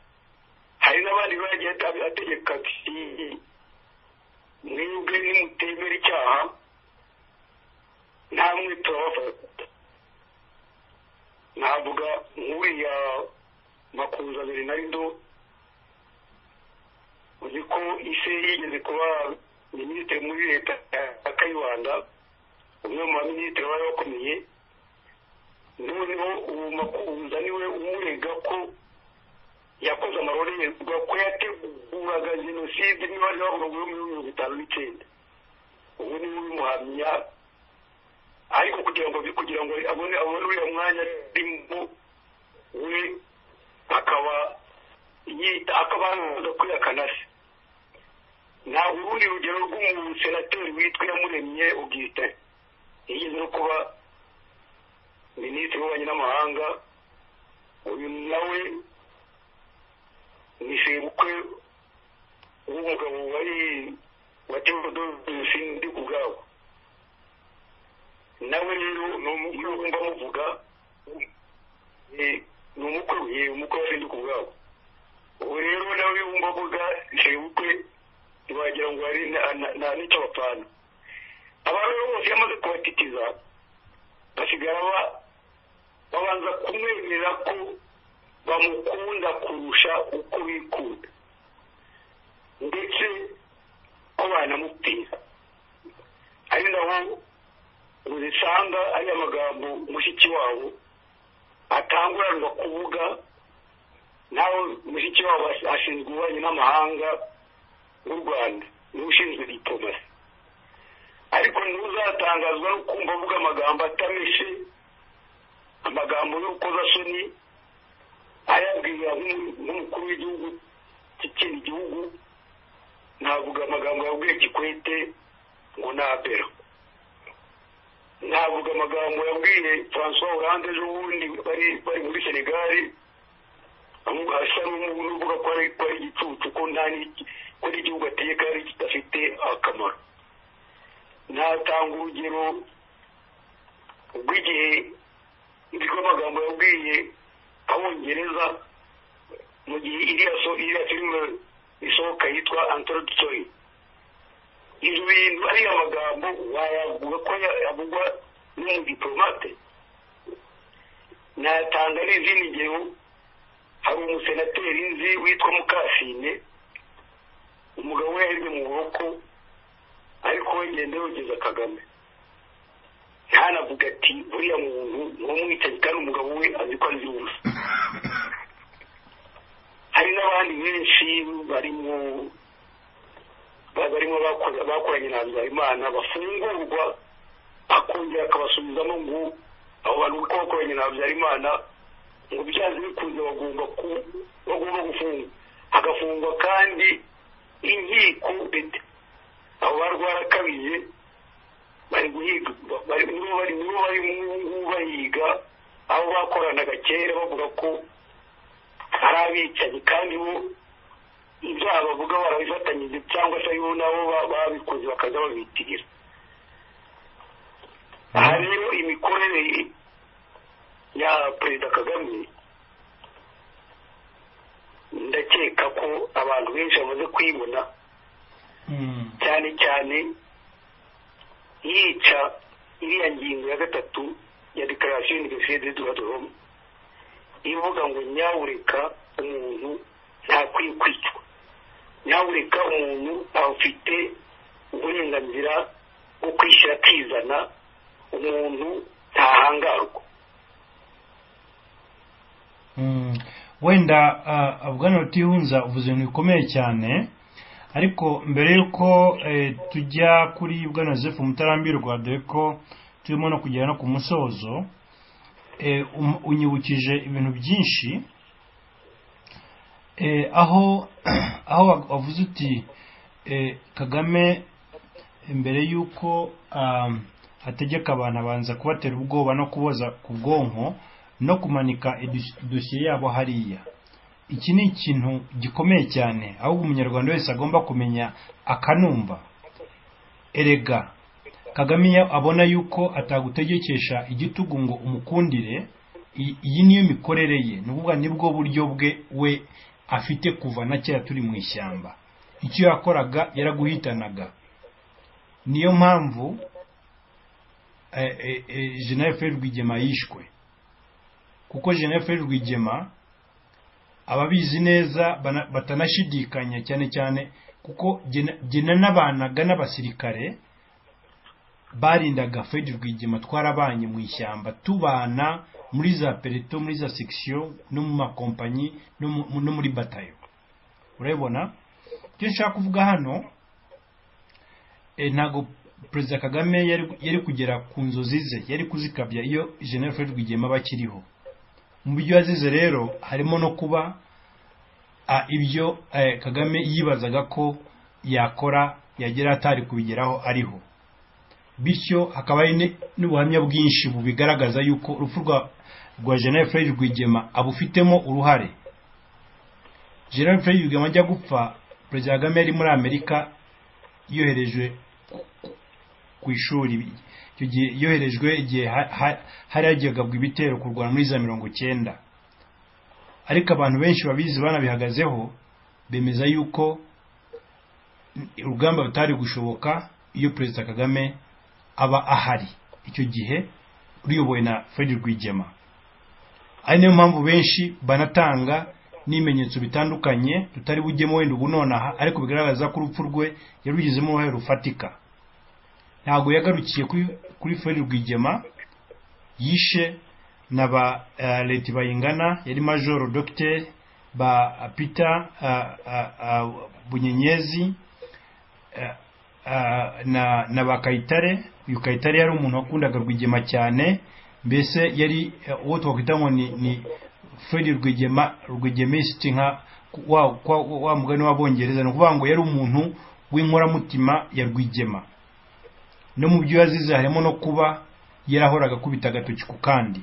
hari n'abandi bagiye ata- ategeka ati mwebwe nimutemera icyaha ntamwe turabafata navuga nk'uriya makuza bernardo uzi ko ise yigeze kuba minisitiri muri leta ya kayibanda umwe mu baminisitiri bari bakomeye noneho uwo makuza niwe umurega ko yakoze amarorerwa ko yateguraga jenoside niba ari bavuga ngo muri mirongo itanu n'icyenda ubu ni we ubimuhamya ariko kugira ngo kugira ngo abone abone uriya mwanya arimo we akaba yita akaba yanaza kwihakana se nta urundi rugero rw'umusenateri witwa yamuremye ubwite yigeze no kuba minisitiri w'ububanyi n'amahanga uyu nawe nishimiye ubukwe w'umugabo wari wa teodoro jenoside ubwabo nawe rero ni umukwe wumva muvuga eh, ni umukwe we umukwe wa sindi ubwabo ubu rero nawe wumva avuga nishimiye ubukwe ntiwagira ngo hari na- na- na n'icyo bapfana abantu rero bose yamaze kubatitiza basigara ba- babanza kumwemerera ko bamukunda kurusha uko bikunda ndetse ko banamupfira ari naho uzisanga ari amagambo mushiki wabo atanguranwa kuvuga naho mushiki wabo as- ashinzwe ububanyi n'amahanga w'u rwanda niwe ushinzwe diplomasi ariko ntuzatangazwa no kumva avuga amagambo atameshe amagambo y'urukozasoni ayabwira nk'umukuru w'igihugu cy'ikindi gihugu ntavuga amagambo yabwiye kikwete ngo ni abera ntavuga amagambo yabwiye francois Hollande ejo bundi bari bari muri senegali asa n'uvuga ko ari igicucu ko nta ko n'igihugu ateye kandi kidafite akamaro ntatanga urugero rw'igihe rw'amagambo yabwiye abongereza mu gihe iriya filime isohoka yitwa antorodusori ibyo bintu ariya magambo wayavuga ko yavugwa n'umudipolomate natanga n'izindi ngero hari umusenateri nzi witwa mukasine umugabo we yari mu buroko ariko we ngenda yogeza kagame ntanavuga ati buriya muntu ntumwicaye kandi umugabo we azi ko azi wese hari n'abandi benshi barimo barimo bakoranye na habimana bafungurwa akongera akabasubizamo ngo abo bantu kuko bakoranye na habyarimana ngo byanze bikunze bagomba bagomba gufungwa hagafungwa kandi inkiko abo barwara kabije bari guhiga nibo bari nibo bari ngubu bahiga aho bakoranaga kera bavuga ko ari abicanyi kandi bo ibyaha bavuga barabifatanyije cyangwa se aribo nabo babikoze bakaza babitirira aha rero imikorere ya perezida kagame ndakeka ko abantu benshi bamaze kuyibona cyane cyane yica iriya ngingo ya gatatu ya dekarasiyo univerisite de droit de l'homme ivuga ngo nyawureka umuntu ntakwiye kwicwa nyawureka umuntu afite uburenganzira bwo kwishyira akizana umuntu ntahangarwa wenda abwana batihunza uvuze ibintu bikomeye cyane ariko mbere y'uko tujya kuri bwana joseph mutarambirwa dore ko turimo no kugera no ku musozo unyibukije ibintu byinshi aho aho wavuze uti kagame mbere y'uko ategeka abantu abanza kubatera ubwoba no kuboza ku bwonko no kumanika idosiye yabo hariya iki ni ikintu gikomeye cyane aho umunyarwanda wese agomba kumenya akanumva erega kagame abona yuko atagutegekesha igitugu ngo umukundire iyi niyo mikorere ye ni ukuvuga nibwo buryo bwe we afite kuva na kera turi mu ishyamba icyo yakoraga yaraguhitanaga niyo mpamvu jenali feri rwigema yishwe kuko jenali feri rwigema ababizi neza batanashidikanya cyane cyane kuko gena n'abanaga n'abasirikare barindaga fred rwigema twarabanye mu ishyamba tubana muri za pereto muri za sekisiyo no mu makompanyi no muri batayo urabibona ibyo nshaka kuvuga hano ntabwo perezida kagame yari kugera ku nzozi ze yari kuzikabya iyo jenero fred rwigema bakiriho mu byo yazize rero harimo no kuba ibyo kagame yibazaga ko yakora yagera atari kubigeraho ariho bityo hakaba hari n'ubuhamya bwinshi bubigaragaza yuko urupfu rwa jenali fred rwigema abufitemo uruhare jenali fred rwigema ajya gupfa perezida kagame yari muri amerika yoherejwe ku ishuri icyo gihe yoherejwe igihe hari hagabwa ibitero kurwana muri za mirongo cyenda ariko abantu benshi babizi banabihagazeho bemeza yuko urugamba rutari gushoboka iyo perezida kagame aba ahari icyo gihe ruyobowe na fred rwigema ari niyo mpamvu benshi banatanga n'ibimenyetso bitandukanye tutari bujyemo wenda ubu nonaha ariko bigaragaza ko urupfu rwe yarugizemo uruhare rufatika ntabwo yagarukiye kuri feri rwigema yishe na ba leta bayingana yari majoro dogiteri ba peter bunyenyezi na na ba kayitare uyu kayitare yari umuntu wakundaga rwigema cyane mbese yari eh, uwo twakwita ngo ni ni fred rwigema rwigemisiti nka wa kwa- wa mugani w'abongereza ni ukuvuga ngo yari umuntu w'inkoramutima ya rwigema no mu byo yazize harimo no kuba yarahoraga akubita agatoki ku kandi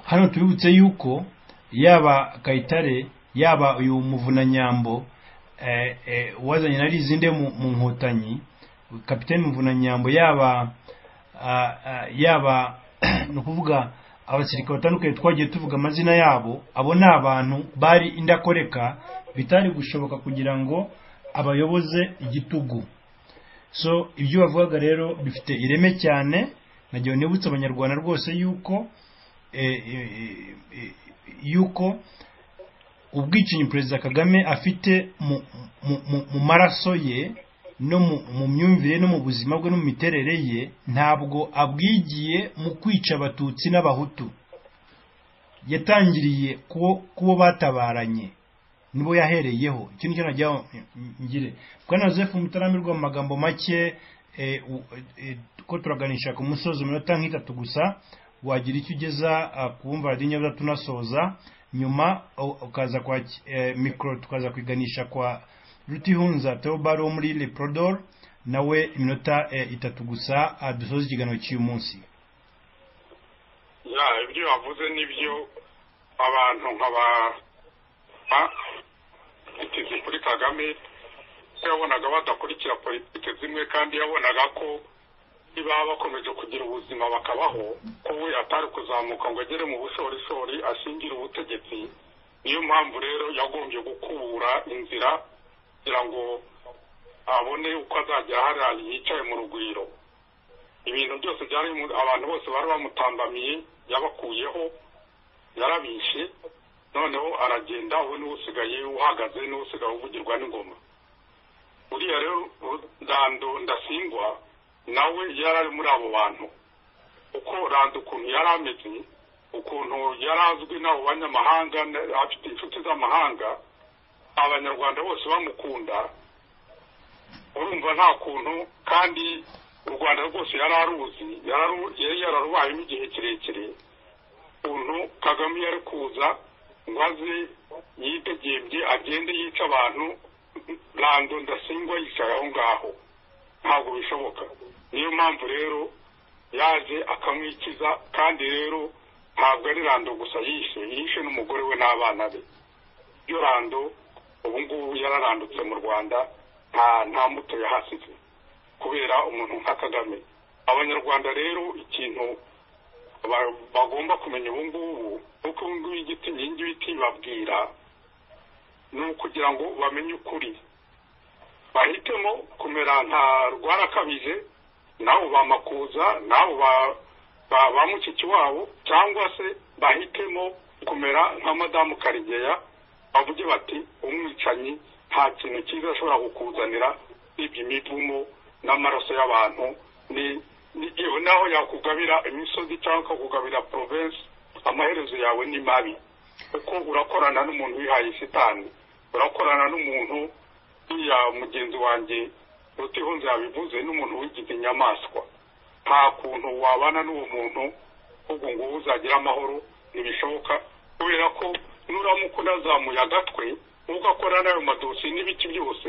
hano tubibutse yuko yaba kayitare yaba uyu muvunanyambo eh, eh, wazanye na lizinde mu mu nkotanyi kapitani muvunanyambo yaba ah, ah, yaba ni ukuvuga abasirikare batandukanye twagiye tuvuga amazina yabo abo ni abantu bari indakoreka bitari gushoboka kugira ngo abayoboze igitugu so ibyo bavugaga rero bifite ireme cyane nagiye nibutse abanyarwanda rwose yuko eh, eh, eh, yuko ubwicanyi perezida kagame afite mu- mu- mu- mu maraso ye no mu mu myumvire no mu buzima bwe no mu miterere ye ntabwo abwigiye mu kwica abatutsi n'abahutu yatangiriye kuwo kuwo batabaranye nibo yahereyeho ikindi cyo najyaho ngire bwana joseph mutaramirwa mu magambo make eh, u- eh, ko turaganisha ku musozi iminota nk'itatu gusa wagira icyo ugeza ah, ku wumva radiyo nyabutatu tunasoza nyuma u- ukaza kwa ki- eh, mikoro tukaza kwiganisha kwa rutihunza teobaro wo muri leprodor nawe iminota eh, itatu gusa ah, dusoza ikiganiro cy'uyu munsi ya ibyo wavuze nibyo abantu nkaba bitize kuri kagame ko yabonaga badakurikira politiki zimwe kandi yabonaga ko niba bakomeje kugira ubuzima bakabaho ko we atari kuzamuka ngo agere mu bushorishori ashingire ubutegetsi niyo mpamvu rero yagombye gukubura inzira kugira ngo abone uko azajya hariya yicaye mu rugwiro ibintu byose byari mu- abantu bose bari bamutambamiye yabakuyeho yarabishe noneho aragenda we n'usigaye uhagaze n'usigaye uvugirwa n'ingoma uriya rero rando ndasingwa nawe yari ari muri abo bantu uko rando ukuntu yari ameze ukuntu yari azwi n'abo banyamahanga na- afite inshuti z'amahanga abanyarwanda bose bamukunda urumva nta kuntu kandi u rwanda rwose yari aruzi yari aru- yari yararubayemo igihe kirekire ukuntu kagame yari kuza ngo aze yidegebye agende yica abantu rando ndasingwa yicaye aho ngaho ntabwo bishoboka niyo mpamvu rero yaje akamwikiza kandi rero ntabwo ari rando gusa yishe yishe n'umugore we n'abana be iyo rando ubu ngubu yararandutse mu rwanda nta nta muto yahasize kubera umuntu nka kagame abanyarwanda rero ikintu ba- bagomba kumenya ubu ngubu uko ubu ngubu igiti inkingi y'ibiti babwira ni ukugira ngo bamenye ukuri bahitemo kumera nka rwarakabije nabo ba makuza nabo ba ba- ba mushiki wabo cyangwa se bahitemo kumera nka madamu karigeya bavuge bati umwicanyi nta kintu cyiza ashobora kukuzanira ibyo imivumo n'amaraso y'abantu ni ni- yewe naho yakugabira imisozi cyangwa akakugabira province amaherezo yawe ni mabi kuko urakorana n'umuntu wihaye shitani urakorana n'umuntu uriya mugenzi wanjye rutihunze yabivuze n'umuntu wigize inyamaswa nta kuntu wabana n'uwo muntu ahubwo ngo uzagira amahoro ntibishoboka kubera ko nuramuka unazamuye agatwe nubwo akora n'ayo madosi n'ibiki byose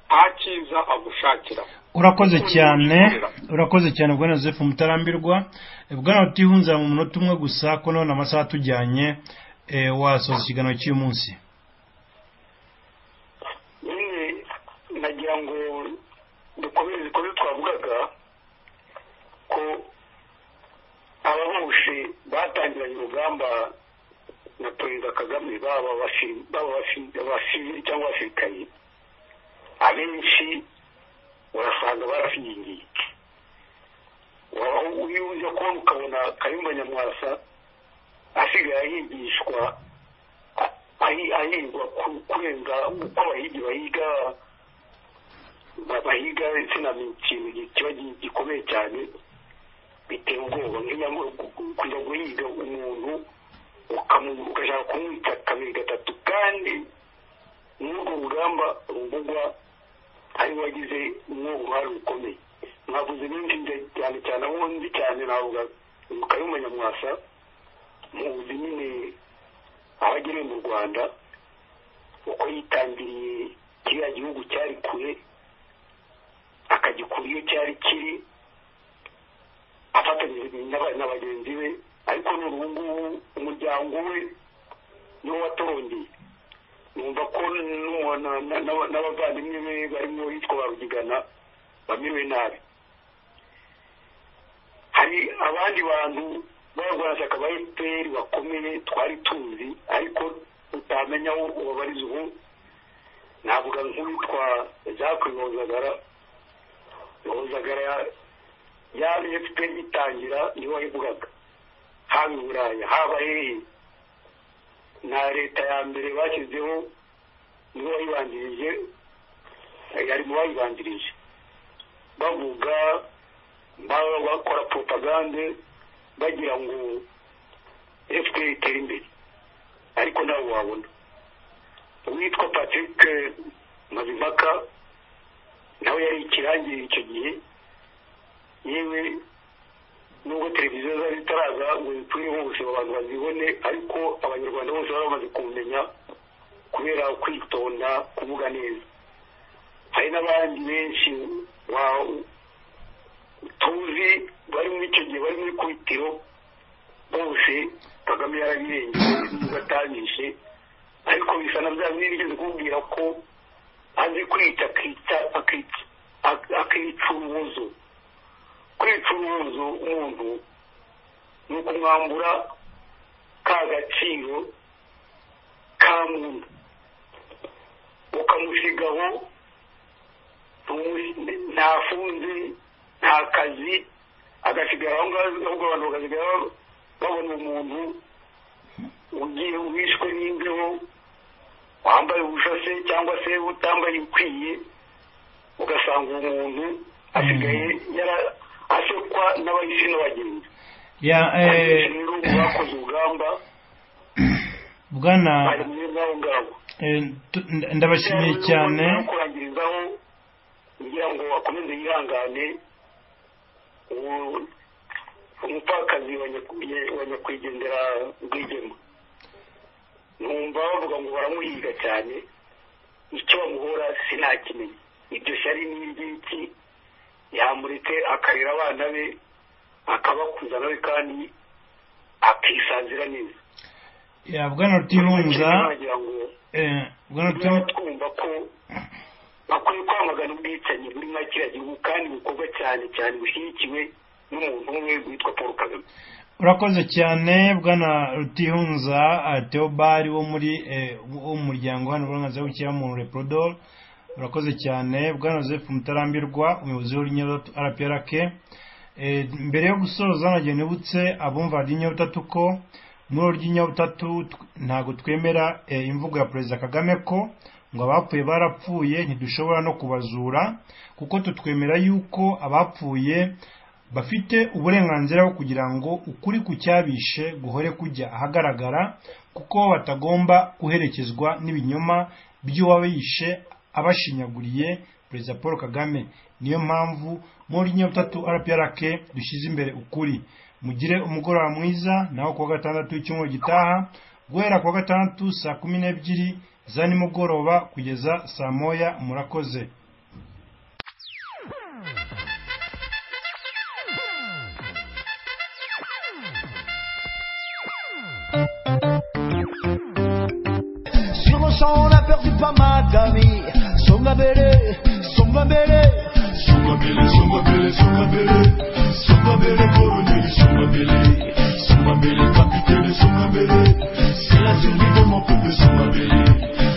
nta cyiza agushakira urakoze Ukuntu cyane bikorera. urakoze cyane bwana joseph mutarambirwa Eh, bwana utihunza mu munota umwe gusa ko none amasaha atujyanye eh, wasoza ikiganiro cy'uyu munsi nyine nagira ngo dukomeze ku byo twavugaga ko abahushe batangiranye urugamba na perezida kagame baba abashiri- baba abashiri- abasivili cyangwa abasirikari abenshi urasanga barashingiye iyo uza kubona ukabona kayumba nyamwasa asigaye ahigishwa a- ahi- ahigwa ku- kurenga uko abahigi bahiga ba- bahiga insina ni ikintu gi- kiba gi- gikomeye cyane biteye ubwoba nk'inyama kujya guhiga umuntu ukamu- ugashaka kumwica kabiri gatatu kandi muri urwo rugamba ruvugwa ari wagize umwe uruhare rukomeye mwavuze n'indi cyane cyane aho nzi cyane navuga kayumba nyamwasa muzi nyine aho agereye mu rwanda uko yitangiriye kiriya gihugu cyari kure akagikura iyo cyari kiri afatanyije na bagenzi be ariko n'ubu ngubu umuryango we niwo watorongeye numva ko n'abavandimwe be barimo hitwa ba rugigana bamiriwe nabi hari abandi bantu b'abarwanashyaka ba efuperi bakomeye twari tuzi ariko utamenya aho ubabariza ubu navuga nk'uwitwa jacques rozagara rozagara ya efuperi itangira niwe wayivugaga haba i buraya haba hehe na leta ya mbere bashyizeho niwe wayibanjirije yari mu bayibanjirije bavuga bakora poropagande bagira ngo efuperi itere imbere ariko nawe wabona uwitwa patrick mazimpaka nawe yari ikirangirire icyo gihe yewe nubwo televiziyo zari zitaraza ngo ziturireho ubuzima abantu bazibone ariko abanyarwanda bose bari bamaze kumenya kubera kwitonda kuvuga neza hari n'abandi benshi tuzi bari muri icyo gihe bari muri kubitiro bose kagame yarabirengeye ugatangije ariko bisa na bya bindi bigeze kumubwira ko azi kwica akica urubozo kwica urubozo umuntu ni ukumwambura ka gaciro ka muntu ukamusigaho ntafunze nta kazi agasigara aho ngaho ahubwo abantu bakasigara babona umuntu ugiye wishwe n'imbeho wambaye ubushase cyangwa se utambaye ukwiye ugasanga uwo muntu asigaye asekwa n'abahisi n'abagenzi rero bakoze urugamba bwana bari muri ngaho ngaho ndabashimiye cyane kurangirizaho kugira ngo akomeze yihangane umupfakazi wa nyakwigendera rwigema numva bavuga ngo baramuhiga cyane icyo bamuhora sinakimenya iryo shyari n'ingiki yamuretse akarera abana be akabakuza nawe kandi akisanzira neza bwana rutirunza nagira ngo bwana niba rutirunza twumva ko bakwiye kwamagana ubwicanyi buri nka kiriya gihugu kandi bukorwa cyane cyane bushyigikiwe n'umuntu umwe witwa paul kagame urakoze cyane bwana rutihunza eh, theobald wo muri eh, wo mu muryango hano uburenganzira bw'ikiremwamuntu reprodol urakoze cyane bwana joseph mutarambirwa umuyobozi w'inyabutatu rprk Eh, mbere yo gusoza nagiye nibutse abumva ry'inyabutatu ko muri ry'inyabutatu tw- ntabwo twemera eh, imvugo ya perezida kagame ko ngo abapfuye barapfuye ntidushobora no kubazura kuko tutwemera yuko abapfuye bafite uburenganzira bwo kugira ngo ukuri ku cyabishe guhore kujya ahagaragara kuko batagomba guherekezwa n'ibinyoma by'uwabishe abashinyaguriye perezida paul kagame niyo mpamvu muri nyabutatu rprk dushyize imbere ukuri mugire umugoroba mwiza naho kuwa gatandatu w'icyumweru gitaha guhera kuwa gatandatu saa kumi n'ebyiri za nimugoroba kugeza saa moya murakoze Sur le champ, on a perdu pas mal d'amis. Somnabélé, somnabélé, Sungabele, sungabele,